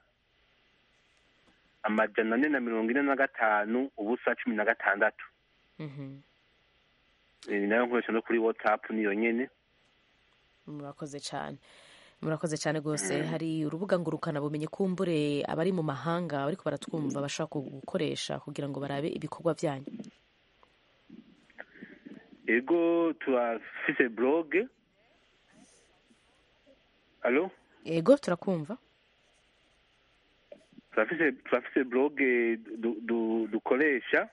amajana ane na mirongo ine na gatanu ubusa cumi na gatandatu ni nayo nkoresha no kuri whatsapp niyo nyene murakoze cyane murakoze cyane rwose hari urubuga ngurukana bumenye kumbure abari mu mahanga bariko baratwumva bashobora gukoresha kugira ngo barabe ibikorwa byanyu ego turafise blog alo ego turakumva turafise turafise blog dukoresha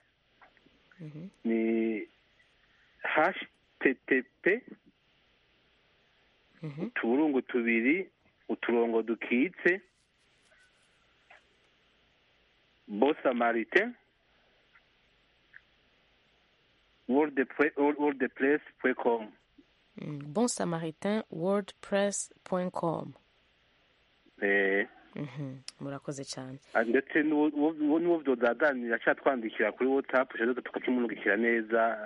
ni http utuburungu tubiri uturongo dukitse bosamarite wordpress com bon samaritain wordpress com murakoze cyane ndetse n'uwo byozaganira cyatwandikira kuri whatsapp tukakimurungikira neza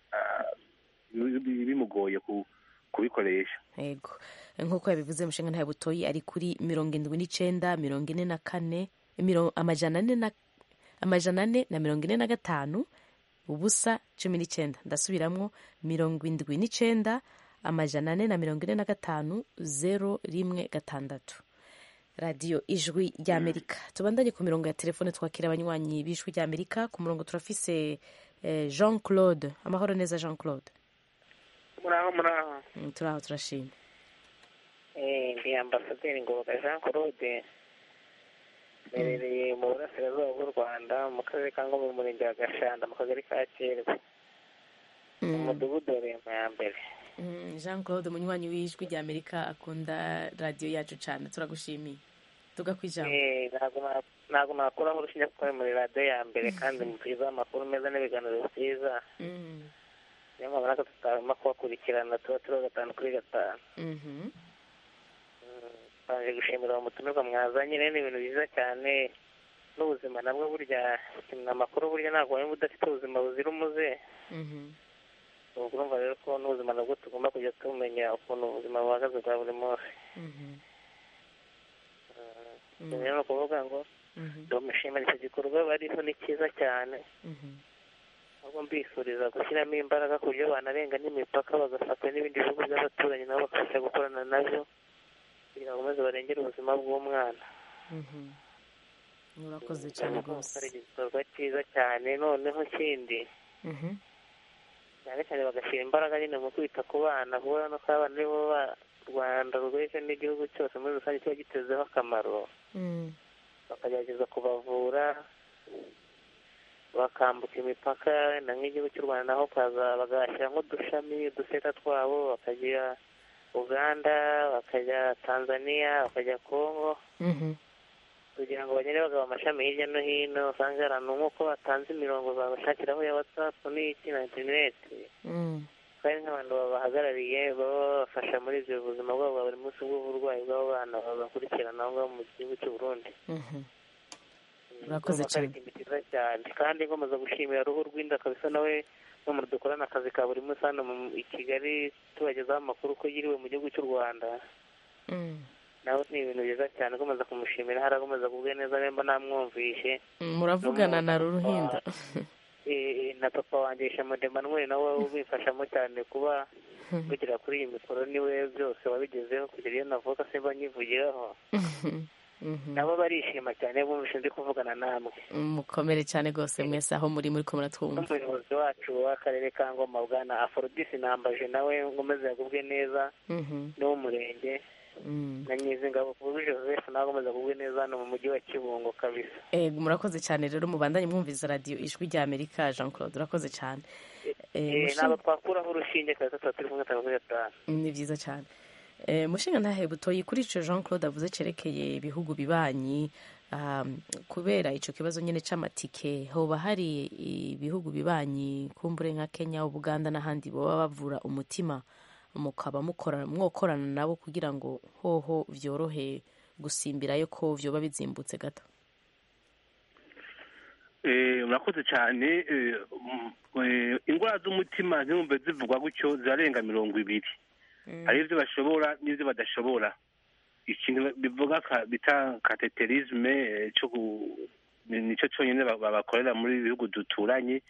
bimugoye kubikoresha yego nk'uko yabivuze mushinga ntayo butoyi ari kuri mirongo indwi n'icyenda mirongo ine na kane amajana ane na amajana ane na mirongo ine na gatanu ubusa cumi n'icyenda ndasubiramo mirongo indwi n'icyenda amajana ane na mirongo ine na gatanu zeru rimwe gatandatu radiyo ijwi ry'amerika tubandanye ku mirongo ya telefone twakira abanywanyi b'ijwi ry'amerika ku murongo turafise jean claude amahoro neza jean claude muraho muraho turaho turashima ndi ambasaderi ngoboka jean claude mberereye mu burasirazuba bw'u rwanda mu karere ka ngoma mu murenge wa gashanda mu kagari ka kirwa mu mudugudu wa rema ya mbere jean claude umunywanyi w'ijwi ry'amerika akunda radiyo yacu cyane turagushimiye tugakwijambo ntabwo nakuraho urushinge kuko muri radiyo ya mbere kandi mutugezaho amakuru meza n'ibiganiro byiza niyo mpamvu natwe tutagomba kubakurikirana tuba turi gatanu kuri gatanu twaje gushimira uwo mutumirwa mwazanye rero ni ibintu byiza cyane n'ubuzima nabwo burya amakuru burya ntabwo waba udafite ubuzima buzira umuze ubwo urumva rero ko n'ubuzima nabwo tugomba kujya tumenya ukuntu ubuzima buhagaze bwa buri munsi rero ni ukuvuga ngo ndamushimira icyo gikorwa bariho ni cyiza cyane ahubwo mbifuriza gushyiramo imbaraga ku buryo banarenga n'imipaka bagafata n'ibindi bihugu by'abaturanyi nabo bakabasha gukorana nabyo kugira ngo maze barengere ubuzima bw'umwana murakoze cyane rwose ari igikorwa cyiza cyane noneho kindi cyane cyane bagashyira imbaraga nyine mu kwita ku bana kubona no ko abana aribo rwanda rw'ejo n'igihugu cyose muri rusange kiba gitezeho akamaro bakagerageza kubavura bakambuka imipaka wenda nk'igihugu cy'u rwanda naho bagashyira nk'udushami uduseta twabo bakajya uganda bakajya tanzania bakajya kongo kugira ngo bagende bagaba amashami hirya no hino usanga hari ahantu nk'uko batanze imirongo babashakiraho ya watsapu n'iki na interineti kandi nk'abantu babahagarariye baba babafasha muri ibyo buzima bwabo bwa buri munsi bw'uburwayi bw'abo bana babakurikirana aho ngaho mu gihugu cy'u Burundi urakoze cyane ikintu cyiza cyane kandi nkomeza gushimira ruhu rw'inda kabisa nawe n'umuntu dukorana akazi ka buri munsi hano i kigali tubagezaho amakuru ko yiriwe mu gihugu cy'u rwanda nawe ni ibintu byiza cyane nkomeza kumushimira hari akomeza kubwe neza nimba namwumvishe muravugana na ruhinda na papa wanjye shamode manuel nawe ubifashamo cyane kuba kugera kuri iyi mikoro niwe byose wabigezeho kugera iyo navuga simba nyivugiraho nabo barishima cyane bumvise ndi kuvugana namwe mukomere cyane rwose mwese aho muri muri ko muratwumva n'umuyobozi wacu w'akarere ka ngoma bwana aforodisi nambaje nawe ngomeze yagubwe neza n'uw'umurenge na nyizingabo kuri joseph nawe agomeza kugubwe neza hano mu mujyi wa kibungo kabisa murakoze cyane rero mubandanye mwumviza radiyo ijwi rya amerika jean claude urakoze cyane ntabwo twakuraho urushinge kabisa tuba turi kumwe gatanu kuri gatanu ni byiza cyane mushinga ntahe butoyi kuri icyo jean claude avuze cyerekeye ibihugu bibanyi kubera icyo kibazo nyine cy'amatike hoba hari ibihugu bibanyi kumbure nka kenya ubuganda n'ahandi baba bavura umutima mukaba mwokorana nabo kugira ngo hoho byorohe gusimbirayo ko byoba bizimbutse gato murakoze cyane indwara z'umutima ntibumve zivugwa gutyo zirarenga mirongo ibiri hari ibyo bashobora n'ibyo badashobora ikintu bivuga bita kateterisme nicyo cyonyine babakorera muri bihugu duturanye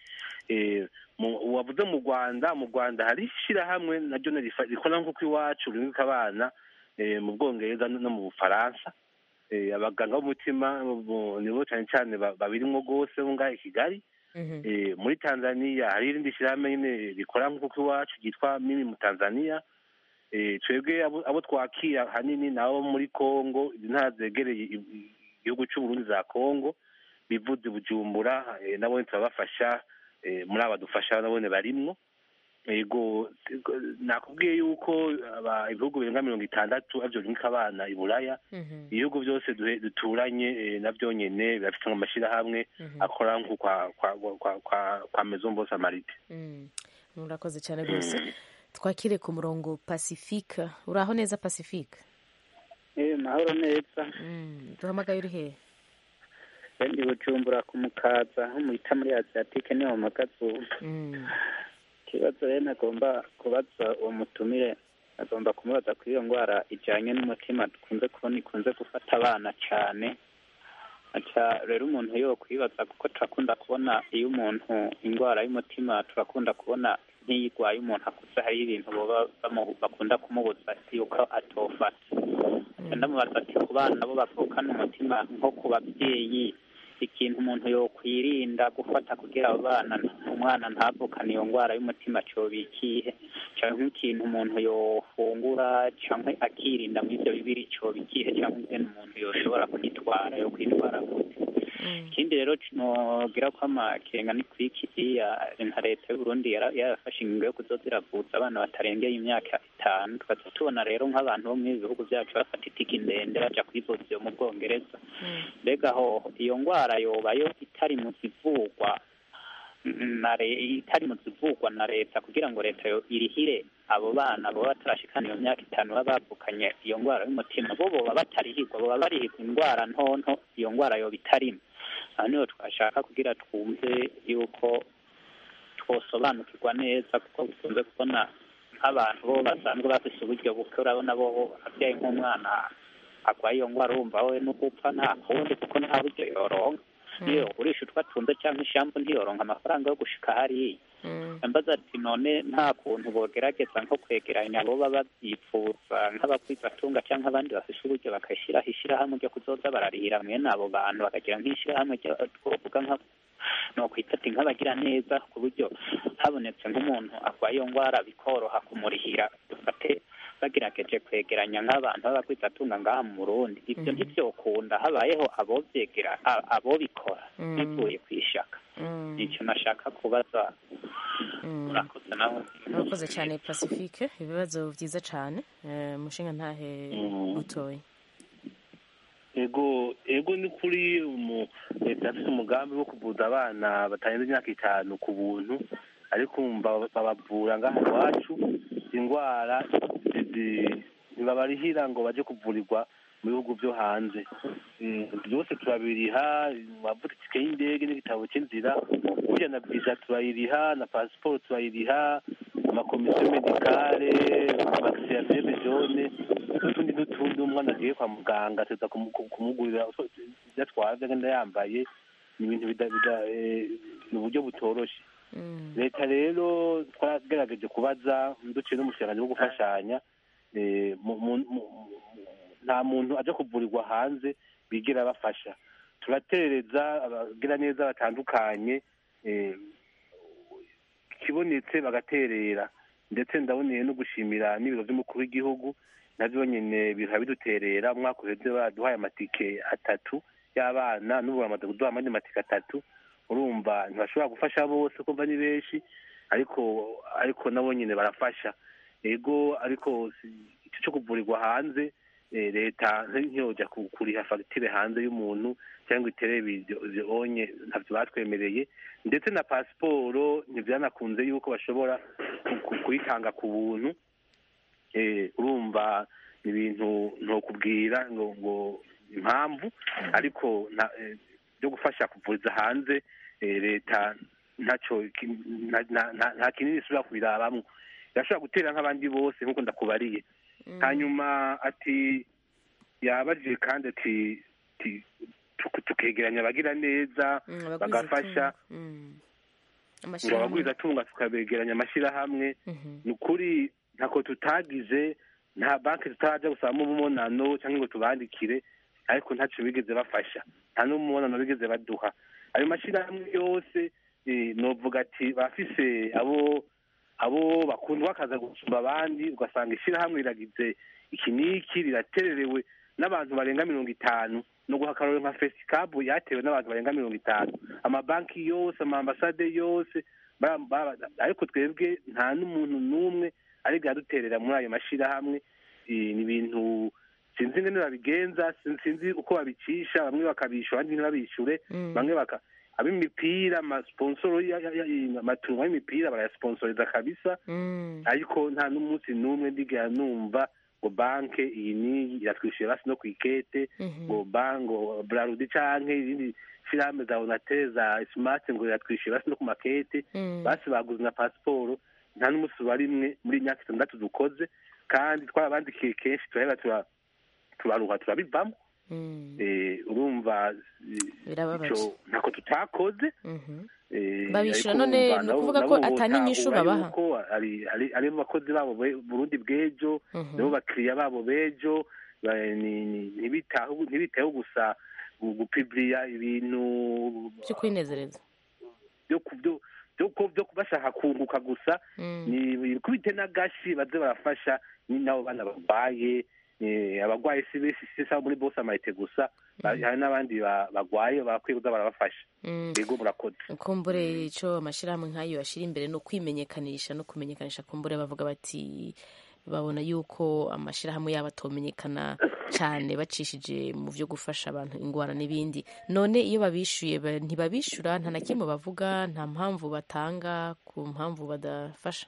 wavuze mu rwanda mu rwanda hari ishyirahamwe naryo rikora nk'uko iwacu rimwika abana mu bwongereza no mu bufaransa abaganga b'umutima nibo cyane cyane babirimo rwose bo ngaho i kigali muri tanzania hari irindi shyirahamwe nyine rikora nk'uko iwacu ryitwa mimi mu tanzania twebwe abo twakira ahanini ni abo muri congo intara zegereye igihugu cy'uburundi za congo bivuze bujumbura nabo turabafasha muri aba dufasha nabone barimwo yego nakubwiye yuko ibihugu birenga mirongo itandatu aribyo nk'iko abana i buraya ibihugu byose duturanye nabyo nyine birafite amashyirahamwe akora nko kwa mezo mbose amarite murakoze cyane rwose twakire ku murongo pacifique uraho neza pacifique mahoro neza duhamagaye uri hehe ndi bujumbura ku mukaza aho muhita muri asiatike niho mpagaze ubu ikibazo rero nagomba kubaza uwo mutumire agomba kumubaza kuri iyo ndwara ijyanye n'umutima dukunze kubona ikunze gufata abana cyane rero umuntu yo kwibaza kuko turakunda kubona iyo umuntu indwara y'umutima turakunda kubona nk'iyo irwaye umuntu akuze hari ibintu bakunda kumubuza yuko atofata ndamubaza ati ku bana bo bavukana umutima nko ku babyeyi ikintu umuntu yokwirinda gufata kugira abo bana umwana ntavukane iyo ndwara y'umutima cyobikihe cyangwa nk'ikintu umuntu yofungura cyangwa akirinda muri ibyo bibiri cyobikihe cyangwa ingene umuntu yoshobora kwitwara yo kwitwara gute ikindi rero nogira ko amakenga ni kuri kiriya nka leta y'uburundi yarafashe ingingo yo kuzoza iravuza abana batarengeye imyaka itanu tukaza tubona rero nk'abantu bo muri bihugu byacu bafata itiki ndende baja kwivuza iyo mu bwongereza mbega aho iyo ndwara yobayo itari mu zivugwa na itari mu zivugwa na leta kugira ngo leta irihire abo bana baba batarashikana iyo myaka itanu baba bavukanye iyo ndwara y'umutima bo boba batarihirwa boba barihirwa indwara ntonto iyo ndwara yoba itarimo aha niho twashaka kugira twumve yuko twosobanukirwa neza kuko bikunze kubona nk'abantu bo basanzwe bafise uburyo buke urabona bo abyaye nk'umwana agwaye iyo ndwara wumva we no gupfa nta kundi kuko nta buryo yoronka niyo ugurisha utwo atunze cyangwa ishambu ntiyoronka amafaranga yo gushika hariya mbaza ati none nta kuntu bogerageza nko kwegeranya abo baba babyifuza nk'abakwizatunga cyangwa abandi bafite uburyo bagashyiraho ishyirahamwe ryo kuzoza bararihira mwene abo bantu bakagira nk'ishyirahamwe twovuga nka ni ukwitati nk'abagira neza ku buryo habonetse nk'umuntu arwaye iyo ndwara bikoroha kumurihira dufate bagerageje kwegeranya nk'abantu b'abakwizatunga ngaha mu burundi ibyo ntibyokunda habayeho abobyegera abobikora bivuye ku ishaka nicyo nashaka kubaza murakoze nawe murakoze cyane pacifique ibibazo byiza cyane umushinga ntahe butoye ego ego ni kuri leta afite umugambi wo kuvuza abana batarenze imyaka itanu ku buntu ariko umva babavura ngaha iwacu indwara zi- ntibabarihira ngo baje kuvurirwa mu bihugu byo hanze Eh, byose turabiriha amavuta itike y'indege n'igitabo cy'inzira burya na viza turayiriha na pasiporo turayiriha amakomisiyo medikale amakisiyasiyo jone n'utundi n'utundi umwana agiye kwa muganga tuza kumu- kumugurira ibyo atwara ibyo agenda yambaye ni ibintu bida- bida- eh, ni uburyo butoroshye leta rero twagerageje kubaza duciye n'umushyirangano wo gufashanya eh, mu- mu- mu- nta muntu aja kuvurirwa hanze bigira bafasha turatereza abagira neza batandukanye eh, ikibonetse bagaterera ndetse ndaboneye no gushimira n'ibiro by'umukuru w'igihugu nabyo nyine biha biduterera umwaka uheze baduhaye amatike atatu y'abana n'ubu bamaze kuduha amandi matike atatu urumva ntibashobora gufasha bose kumva ni benshi ariko ariko nabo nyine barafasha ego ariko si- icyo cyo kuvurirwa hanze eh, leta ntiyoja ku- kuriha fagitire hanze y'umuntu cyangwa iterebe zibonye ntabyo batwemereye ndetse na pasiporo ntibyanakunze yuko bashobora ku- ku- kuyitanga ku buntu eh, urumva ni ibintu ntokubwira ngo ngo impamvu ariko nta- eh, byo gufasha kuvuriza hanze eh, leta ntacyo ki- nta- nta- nta- nta kinini isubira kubirabamwo irashobora gutera nk'abandi bose nk'uko ndakubariye hanyuma ati yabajije kandi ati ati tuku- tukegeranya abagira neza bagafasha ngo abagwiza atunga tukabegeranya amashyirahamwe ni ukuri ntako tutagize nta banki tutajya gusabamo umubonano cyangwa ngo tubandikire ariko ntacyo bigeze bafasha nta n'umubonano bigeze baduha ayo mashyirahamwe yose eh, novuga ati bafise abo abo bakundwa bakaza gusumba abandi ugasanga ishyirahamwe riragize iki n'iki riratererewe n'abantu barenga mirongo itanu no guha akarorero nka fesikabu yatewe n'abantu barenga mirongo itanu amabanki yose amaambasade yose bara- bara- ariko twebwe nta n'umuntu n'umwe ariko yaduterera muri ayo mashyirahamwe Eh, ni ibintu sinzi ingene babigenza sin- sinzi uko babicisha bamwe bakabishyura abandi ntibabishyure bamwe baka ab'imipira amasponsoro ya- ya- ya- amatungo y'imipira barayasponsoreza kabisa ariko nta n'umunsi n'umwe ndigera numva ngo banke iyi n'iyi iratwishyuye basi no ku ikete ngo bango brarudi canke izindi shirahamwe za onatere za smart ngo iratwishyuye basi no ku makete basi baguze na pasiporo nta n'umunsi wa rimwe muri iyi myaka itandatu dukoze kandi twarabandikiye kenshi turahera tura- turaruha turabivamo Eh, urumva eh, Birababaje. ico ntako tutakoze Eh, Babishyura ariko none urumva ni nabo- ukuvuga ko nabo ata n'inyishu botahura babaha? yuko ari- ari- ari abakozi babo be- burundi bw'ejo nibo bakiriya babo b'ejo ba- ni- ni- ntibitaho ntibiteho gusa gu- gupibiriya ibintu byo kwinezereza byo ku- byo- byo ku- byo bashaka kunguka gusa ni bikubite n'agashi baze barafasha ni nabo bana barwaye eh, abarwayi si benshi si saba muri bose amayite gusa ba- hari n'abandi ba- barwaye bakwiye kuza barabafasha Mm. yego murakoze kumbure icyo amashyirahamwe nk'ayo ashyira imbere no kwimenyekanisha no kumenyekanisha kumbure bavuga bati babona yuko amashyirahamwe yabo atomenyekana cyane bacishije mu byo gufasha abantu indwara n'ibindi none iyo babishyuye ba- ntibabishyura nta na kimwe bavuga nta mpamvu batanga ku mpamvu badafasha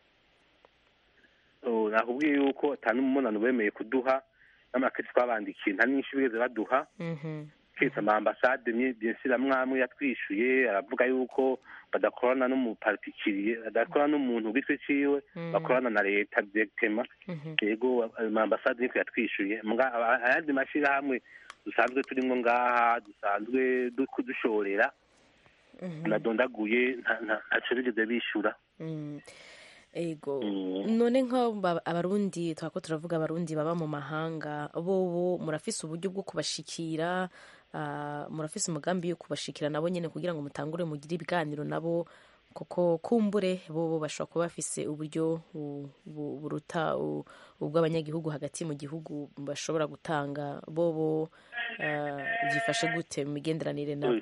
Oh, nakubwiye yuko ata n'umubonano bemeye kuduha n'amakesi twabandikiye nta n'inshi bigeze baduha keretse amaambasade byensira mwamwe yatwishuye aravuga yuko badakorana n'umupartikiriye badakorana n'umuntu ku gitwe ciwe bakorana na leta directement yego amaambasade niko yatwishuye Mbwa aba- ayandi mashirahamwe dusanzwe turimo ngaha dusanzwe du- dushorera nadondaguye nta- nta- ntaco bigeze bishura Mm. ego none nko ba- abarundi twako turavuga abarundi baba mu mahanga bobo murafise uburyo bwo kubashikira ah, murafise umugambi yo kubashikira nabo nyene kugira ngo mutangure mugire ibiganiro nabo kuko kumbure bobo bashobora kuba bafise uburyo bu- bu- buruta u- ubw'abanyagihugu hagati mu gihugu bashobora gutanga bobo ah, byifashe gute mu migenderanire nabo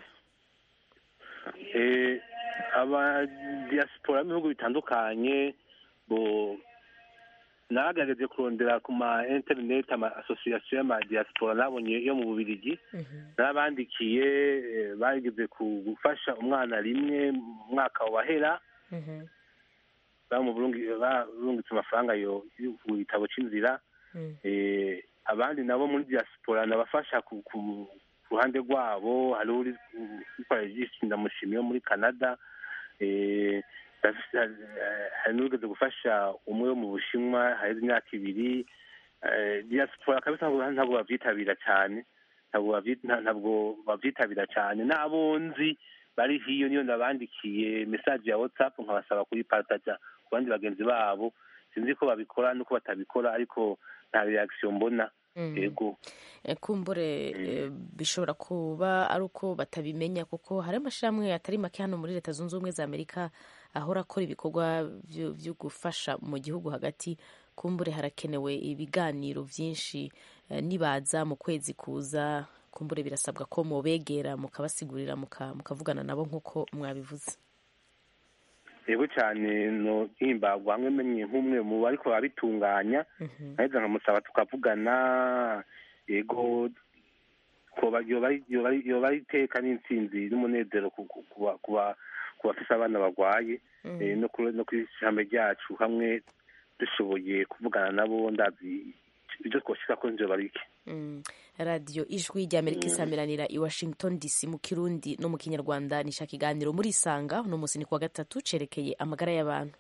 Eh, aba diaspora mu bihugu bitandukanye bo nagerageje kurondera ku ma internet ama association y'ama diaspora nabonye yo mu bubirigi narabandikiye eh, bageze ku gufasha umwana rimwe mu mwaka wahera baba mu burundi barungitse amafaranga yo ku gitabo c'inzira eh, abandi nabo muri diaspora nabafasha ku ku- ku ruhande rwabo hariho uri gukora regisi ndamushimiye wo muri canada eh, ndafise- eh, hari n'urigeze gufasha umwe wo mu bushinwa haheze imyaka ibiri eh, diaspora kabisa ntabwo ntabwo bavyitabira cyane ntabwo bavyi- nta- ntabwo bavyitabira cyane n'abo nzi bari hiyo niyo ndabandikiye message ya whatsapp nkabasaba kuyipartaja ku bandi bagenzi babo sinzi ko babikora nuko batabikora ariko nta reaction mbona Mm. yego Eh, kumbure eh, bishobora kuba ari uko batabimenya kuko hari amashirahamwe atari make hano muri leta zunze ubumwe za amerika ahora akora ibikorwa vyo vyo gufasha mu gihugu hagati kumbure harakenewe ibiganiro vyinshi eh, nibaza mu kwezi kuza kumbure birasabwa ko mubegera mukabasigurira muka- mukavugana nabo nk'uko mwabivuze yego cyane no himbagwa hamwe menye nk'umwe mu bariko babitunganya nkaheza nkamusaba tukavugana yego koba yoba ari- yoba ari- yoba ari iteka n'intsinzi n'umunezero ku ku- ku ba- ku ba- ku bafise abana barwaye Mm. eh, no ku- no kw'ishame ryacu hamwe dushoboye kuvugana nabo ndazi ibyo twoshikako nivyo bike Mm. radiyo ijwi ry'amerika isamiranira i washington dc mu kirundi no mu kinyarwanda nisha kiganiro muri isanga uno munsi ni kuwa gatatu cerekeye amagara y'abantu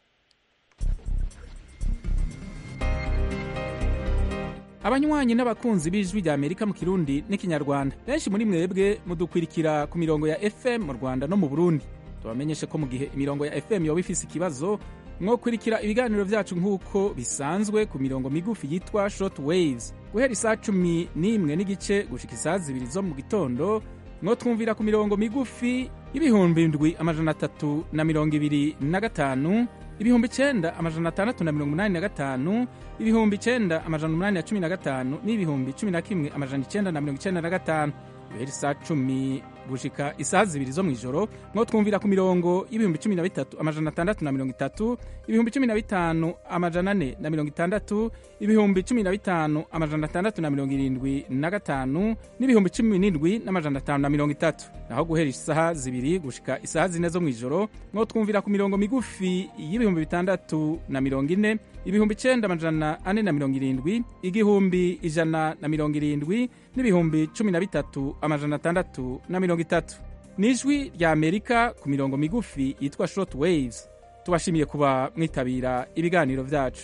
abanywanyi n'abakunzi b'ijwi rya amerika mu kirundi n'ikinyarwanda benshi muri mwebwe mudukwirikira ku mirongo ya fm mu rwanda no mu burundi tubamenyeshe ko mu gihe imirongo ya fm yoba ifise ikibazo mwokurikira ibiganiro vyacu nk'uko bisanzwe ku mirongo migufi yitwa short waves guhera isaa cumi n'imwe n'igice gushika isaa zibiri zo mu gitondo mwotwumvira ku mirongo migufi y'ibihumbi ndwi amajana atatu na mirongo ibiri na gatanu ibihumbi icenda amajana atandatu na mirongo umunani na gatanu ibihumbi icenda amajana umunani na cumi na gatanu n'ibihumbi cumi na kimwe amajana icenda na mirongo icenda na gatanu guhera isaa cumi gushika isaha zibiri zo mw'ijoro mwo twumvira ku mirongo y'ibihumbi cumi na bitatu amajana atandatu na mirongo itatu ibihumbi cumi na bitanu amajana ane na mirongo itandatu ibihumbi cumi na bitanu amajana atandatu na mirongo irindwi na gatanu n'ibihumbi cumi n'indwi n'amajana atanu na mirongo itatu naho guhera isaha zibiri gushika isaha zine zo mw'ijoro mwo twumvira ku mirongo migufi y'ibihumbi bitandatu na mirongo ine ibihumbi icenda amajana ane na mirongo irindwi igihumbi ijana na mirongo irindwi n'ibihumbi cumi na bitatu amajana atandatu na mirongo itatu ni ijwi rya amerika ku mirongo migufi yitwa short waves tubashimiye kuba mwitabira ibiganiro vyacu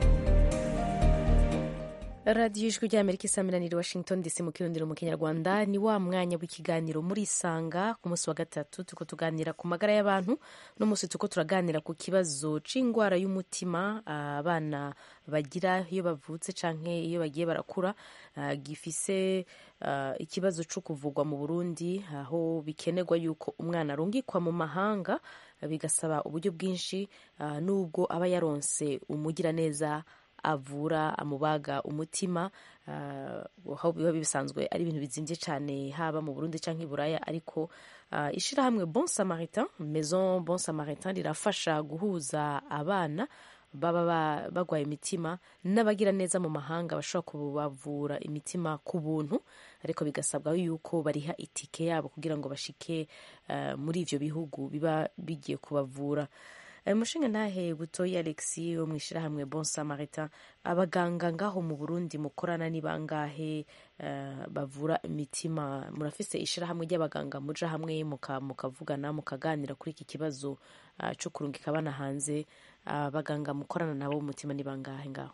radiyo ijwi ry'amerika isamiranira i washington dc mu kirundiro mu kinyarwanda ni wa mwanya w'ikiganiro muri isanga ku munsi wa gatatu tuko tuganira ku magara y'abantu no munsi tuko turaganira ku kibazo c'indwara y'umutima abana bagira iyo bavutse canke iyo bagiye barakura ah, gifise ah, ikibazo co kuvugwa mu burundi aho bikenerwa yuko umwana arungikwa mu mahanga bigasaba uburyo bwinshi ah, nubwo aba yaronse umugiraneza avura amubaga umutima uh, aho biba bisanzwe ari ibintu bizimvye cyane haba mu Burundi canke i Buraya ariko uh, ishirahamwe Bon Samaritain Maison Bon Samaritain rirafasha guhuza abana baba ba- bagwaye imitima n'abagira neza mu mahanga bashobora kubavura imitima ku buntu ariko bigasabwa yuko bariha itike yabo kugira ngo bashike uh, muri ivyo bihugu biba bigiye kubavura umushinga ntahe butoyi alexi wo mu ishyirahamwe bon samaritain abaganga ngaho mu burundi mukorana ni bangahe eh, bavura imitima murafise ishyirahamwe ry'abaganga muja hamwe muka- mukavugana mukaganira kuri iki kibazo ah, co kurungika abana hanze abaganga mukorana nabo umutima ni bangahe ngaho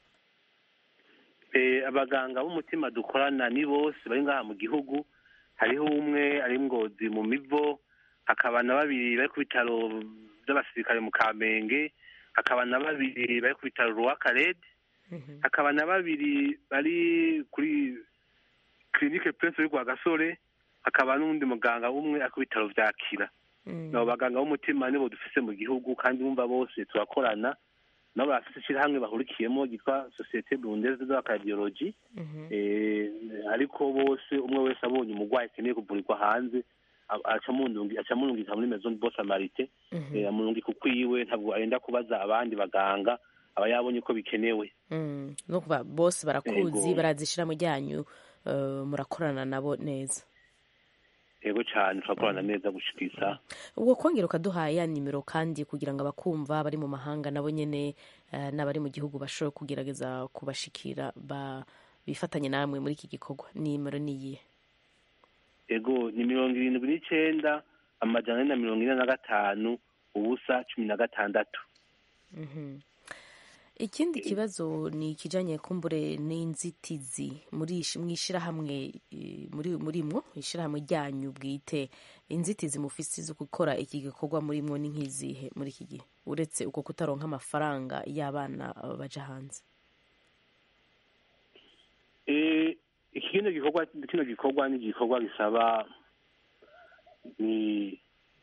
Eh, abaganga b'umutima dukorana ni bose bari ngaha mu gihugu hariho umwe ari ngozi mu mivo hakaba na babiri bari ku bitaro by'abasirikare mu kamenge hakaba na babiri bari ku bitaro rwakarede hakaba na babiri bari kuri kirinike prince uri gasore hakaba n'undi muganga umwe ari ku bitaro vya kira abo baganga b'umutima nibo dufise mu gihugu kandi bumva bose turakorana nabo bafise ishirahamwe bahurikiyemo ryitwa sosiyete burundeze de la cardiologie eh, ariko bose umwe wese abonye umurwayi akeneye kuvurirwa hanze a- aca mundungi- aca amurungika muri maison de bon samarite eh, amurungika ukwiwe ntabwo arenda kubaza abandi baganga aba yabonye ko bikenewe Mm, no kuva bose barakuzi Ego. barazi ishirahamwe ryanyu eh, murakorana nabo neza yego cyane turakorana neza gushika isaha ubwo kongera ukaduha ya nimero kandi kugira ngo abakumva bari mu mahanga nabo nyene eh, n'abari mu gihugu bashobore kugerageza kubashikira ba bifatanye namwe muri iki gikorwa nimero ni iyihe ego ni mirongo irindwi n'icenda amajana ane na mirongo ine na gatanu ubusa cumi na gatandatu Mhm. ikindi kibazo ni ikijanye kumbure n'inzitizi muri ishi- mw'ishirahamwe eh, muri murimwo ishirahamwe ryanyu bwite inzitizi mufise zo gukora iki gikorwa murimwo ni nk'izihe muri iki gihe uretse uko kutaronka amafaranga y'abana eh, baja hanze Eh, iki kino gikorwa kino gikorwa ni igikorwa gisaba ni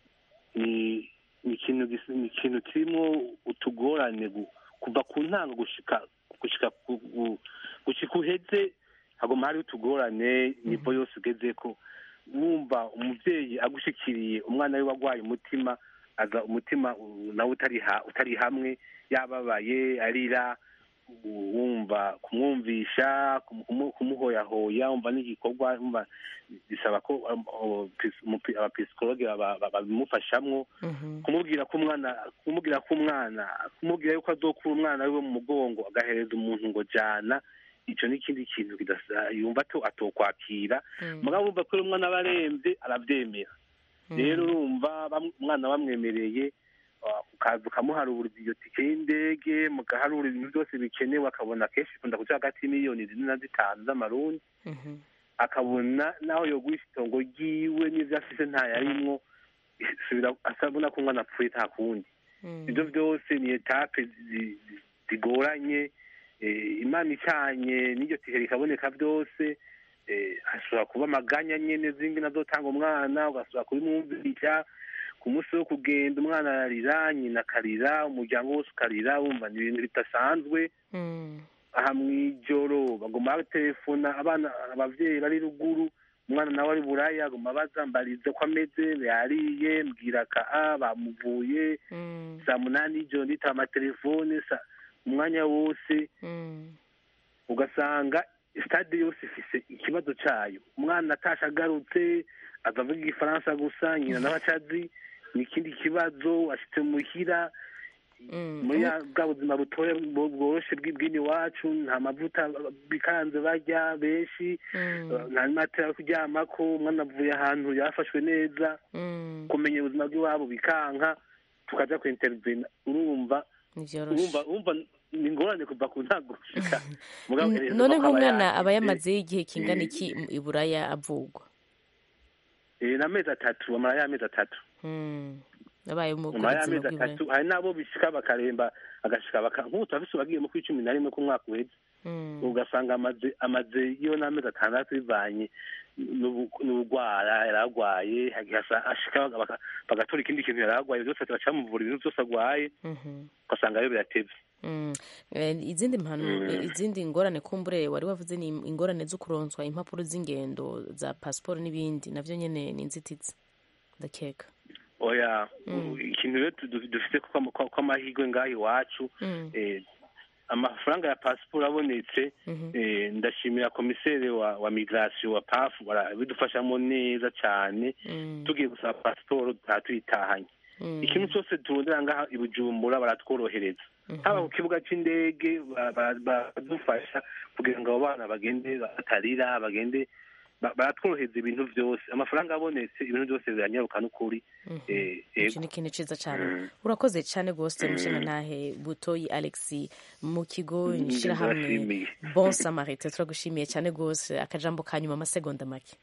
ni ni ikintu gis- ni ikintu kirimo utugorane gu- kuva ku ntango gushika gushika ku- gu- gushika uheze hagoma hariho utugorane nivo yose ugezeko wumva umuvyeyi agushikiriye umwana we wagwaye umutima aza umutima uh, nawe utari ha- utari hamwe yababaye arira wumva kumwumvisha kumu- kumu- kumuhoyahoya wumva n'igikorwa wumva bisaba ko um, uh, pis- umupi- abapisikologe baba- baba- babimufashamwo kumubwira ko umwana kumubwira ko umwana kumubwira yuko azokura umwana wiwe mu mugongo agahereza umuntu ngo jana ico ni ikindi kintu kidasa- yumva ato atokwakira mugabo wumva ko iyo umwana aba aremvye aravyemera rero urumva bam- umwana bamwemereye uh, ukaza ukamuharura iyo tike y'indege mugaharura ibintu byose bikenewe akabona kenshi ikunda kuja hagati y'imiliyoni zine na zitanu z'amarundi akabona naho yogurisha itongo ryiwe n'ivyo afise ntayarimwo subira asabona ko umwana apfuye nta kundi ibyo byose ni etape zi- zi- zigoranye eh, imana icanye n'iryo tike rikaboneka byose eh, hashobora kuba amaganya nyene zingine azotanga umwana ugasubira kubimwumvisha ku munsi wo kugenda umwana ararira nyina akarira umuryango wose ukarira wumva ni ibintu bidasanzwe aha mw'ijoro baguma baterefona abana abavyeyi bari ruguru umwana nawe ari buraya aguma bazambarize ko ameze yariye mbwira ka a bamuvuye saa munani y'ijoro nditaba amatelefone sa- umwanya wose ugasanga stade yose ifise ikibazo cayo umwana atashe agarutse aza avuga igifaransa gusa nyina nawe acazi ni ikindi kibazo ashitse muhira muri ya- bwa buzima butoya bwo- bworoshe bw'i- bw'ino iwacu nta mavuta bikaranze barya benshi nta matera yo kuryamako umwana avuye ahantu yafashwe neza kumenya ubuzima bw'iwabo bikanka tukaja ku intervena urumva urumva urumva ni ingorane kuva ku ntango gushika Mugabo N- ereza none ko aba nk'umwana yagize, aba yamazeho igihe kingana eh, iki i buraya avugwa eh, n'amezi atatu amara y'amezi atatu Mm. yabaye mu nyuma buzima y'amezi bw'iburaya atatu hari n'abo bishika bakaremba agashika baka nk'ubu turafise uwagiye mu kw'icumi na rimwe k'umwaka uheze Mm. ugasanga amaze amaze iyo n'amezi atandatu bivanye n'ubu- n'ubugwara yaragwaye hagasa- ashika baka- bagatora ikindi kintu yaragwaye byose bacamuvura ibintu byose agwaye Mhm. ugasanga rero biratevye Mm. Eh, izindi mpanu Mm. eh, izindi ngorane kumbure wari wavuze ni ingorane zo kuronswa impapuro z'ingendo za pasiporo n'ibindi navyo nyene ni inzitizi ndakeka oya ikintu rero tu- du- dufise ko- ko- kw'amahirwe ngaho iwacu Mm. eh, amafaranga ya pasiporo abonetse eh, ndashimira komiseri wa wa migration wa pafu bidufashamo neza cyane tugiye gusaba pasiporo tuba tuyitahanye ikintu cyose turondera ngaha i bujumbura baratworohereza haba ku kibuga cy'indege ba- ba- baradufasha kugira ngo abo bana bagende batarira bagende ba- baratworohereza ibintu byose amafaranga abonetse ibintu byose biranyaruka n'ukuri eh, icyo yego. ni ikintu ciza cyane Mm. urakoze cyane rwose Mm. mushinga ntahe butoyi alex mu kigo Mm, nshirahamwe ndabashimiye. bon samarite turagushimiye cyane rwose akajambo ka nyuma amasegonda make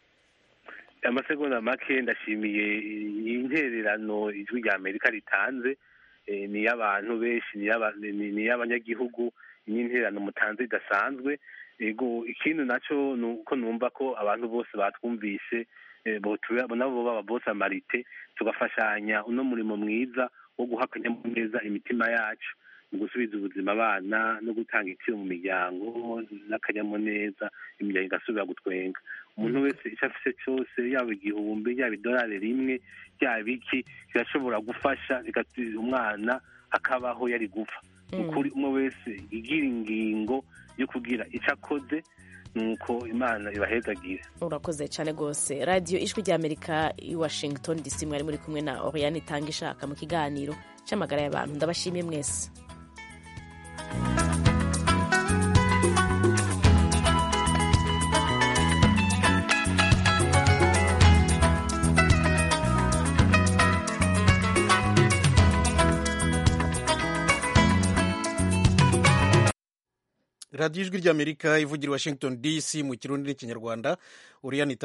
amasegonda make ndashimiye intererano ijwi rya amerika ritanze eh, ni iy'abantu benshi ni iy'aba- ni- ni iy'abanyagihugu ni intererano mutanze idasanzwe ego ikindi naco ni uko numva ko abantu bose batwumvise eh, botura- nabo baba bose amarite tugafashanya uno murimo mwiza wo guha akanyamuneza imitima yacu mu gusubiza ubuzima abana no gutanga iciro mu miryango n'akanyamuneza imiryango igasubira gutwenga umuntu wese icyo afise cyose yaba igihumbi yaba idolari rimwe yaba iki kirashobora gufasha bigatuma umwana akabaho yari gupfa Mm. ukuri umwe wese igira ingingo yo kugira icyo akoze nuko imana ibahezagire urakoze cyane rwose radiyo ijwi ry'amerika i washington dc mwari muri kumwe na oriyani itanga ishaka mu kiganiro cy'amagara y'abantu ndabashimiye mwese radiyo ijwi ry'amerika ivugira i washington dc mu kirundi n'ikinyarwanda uriyani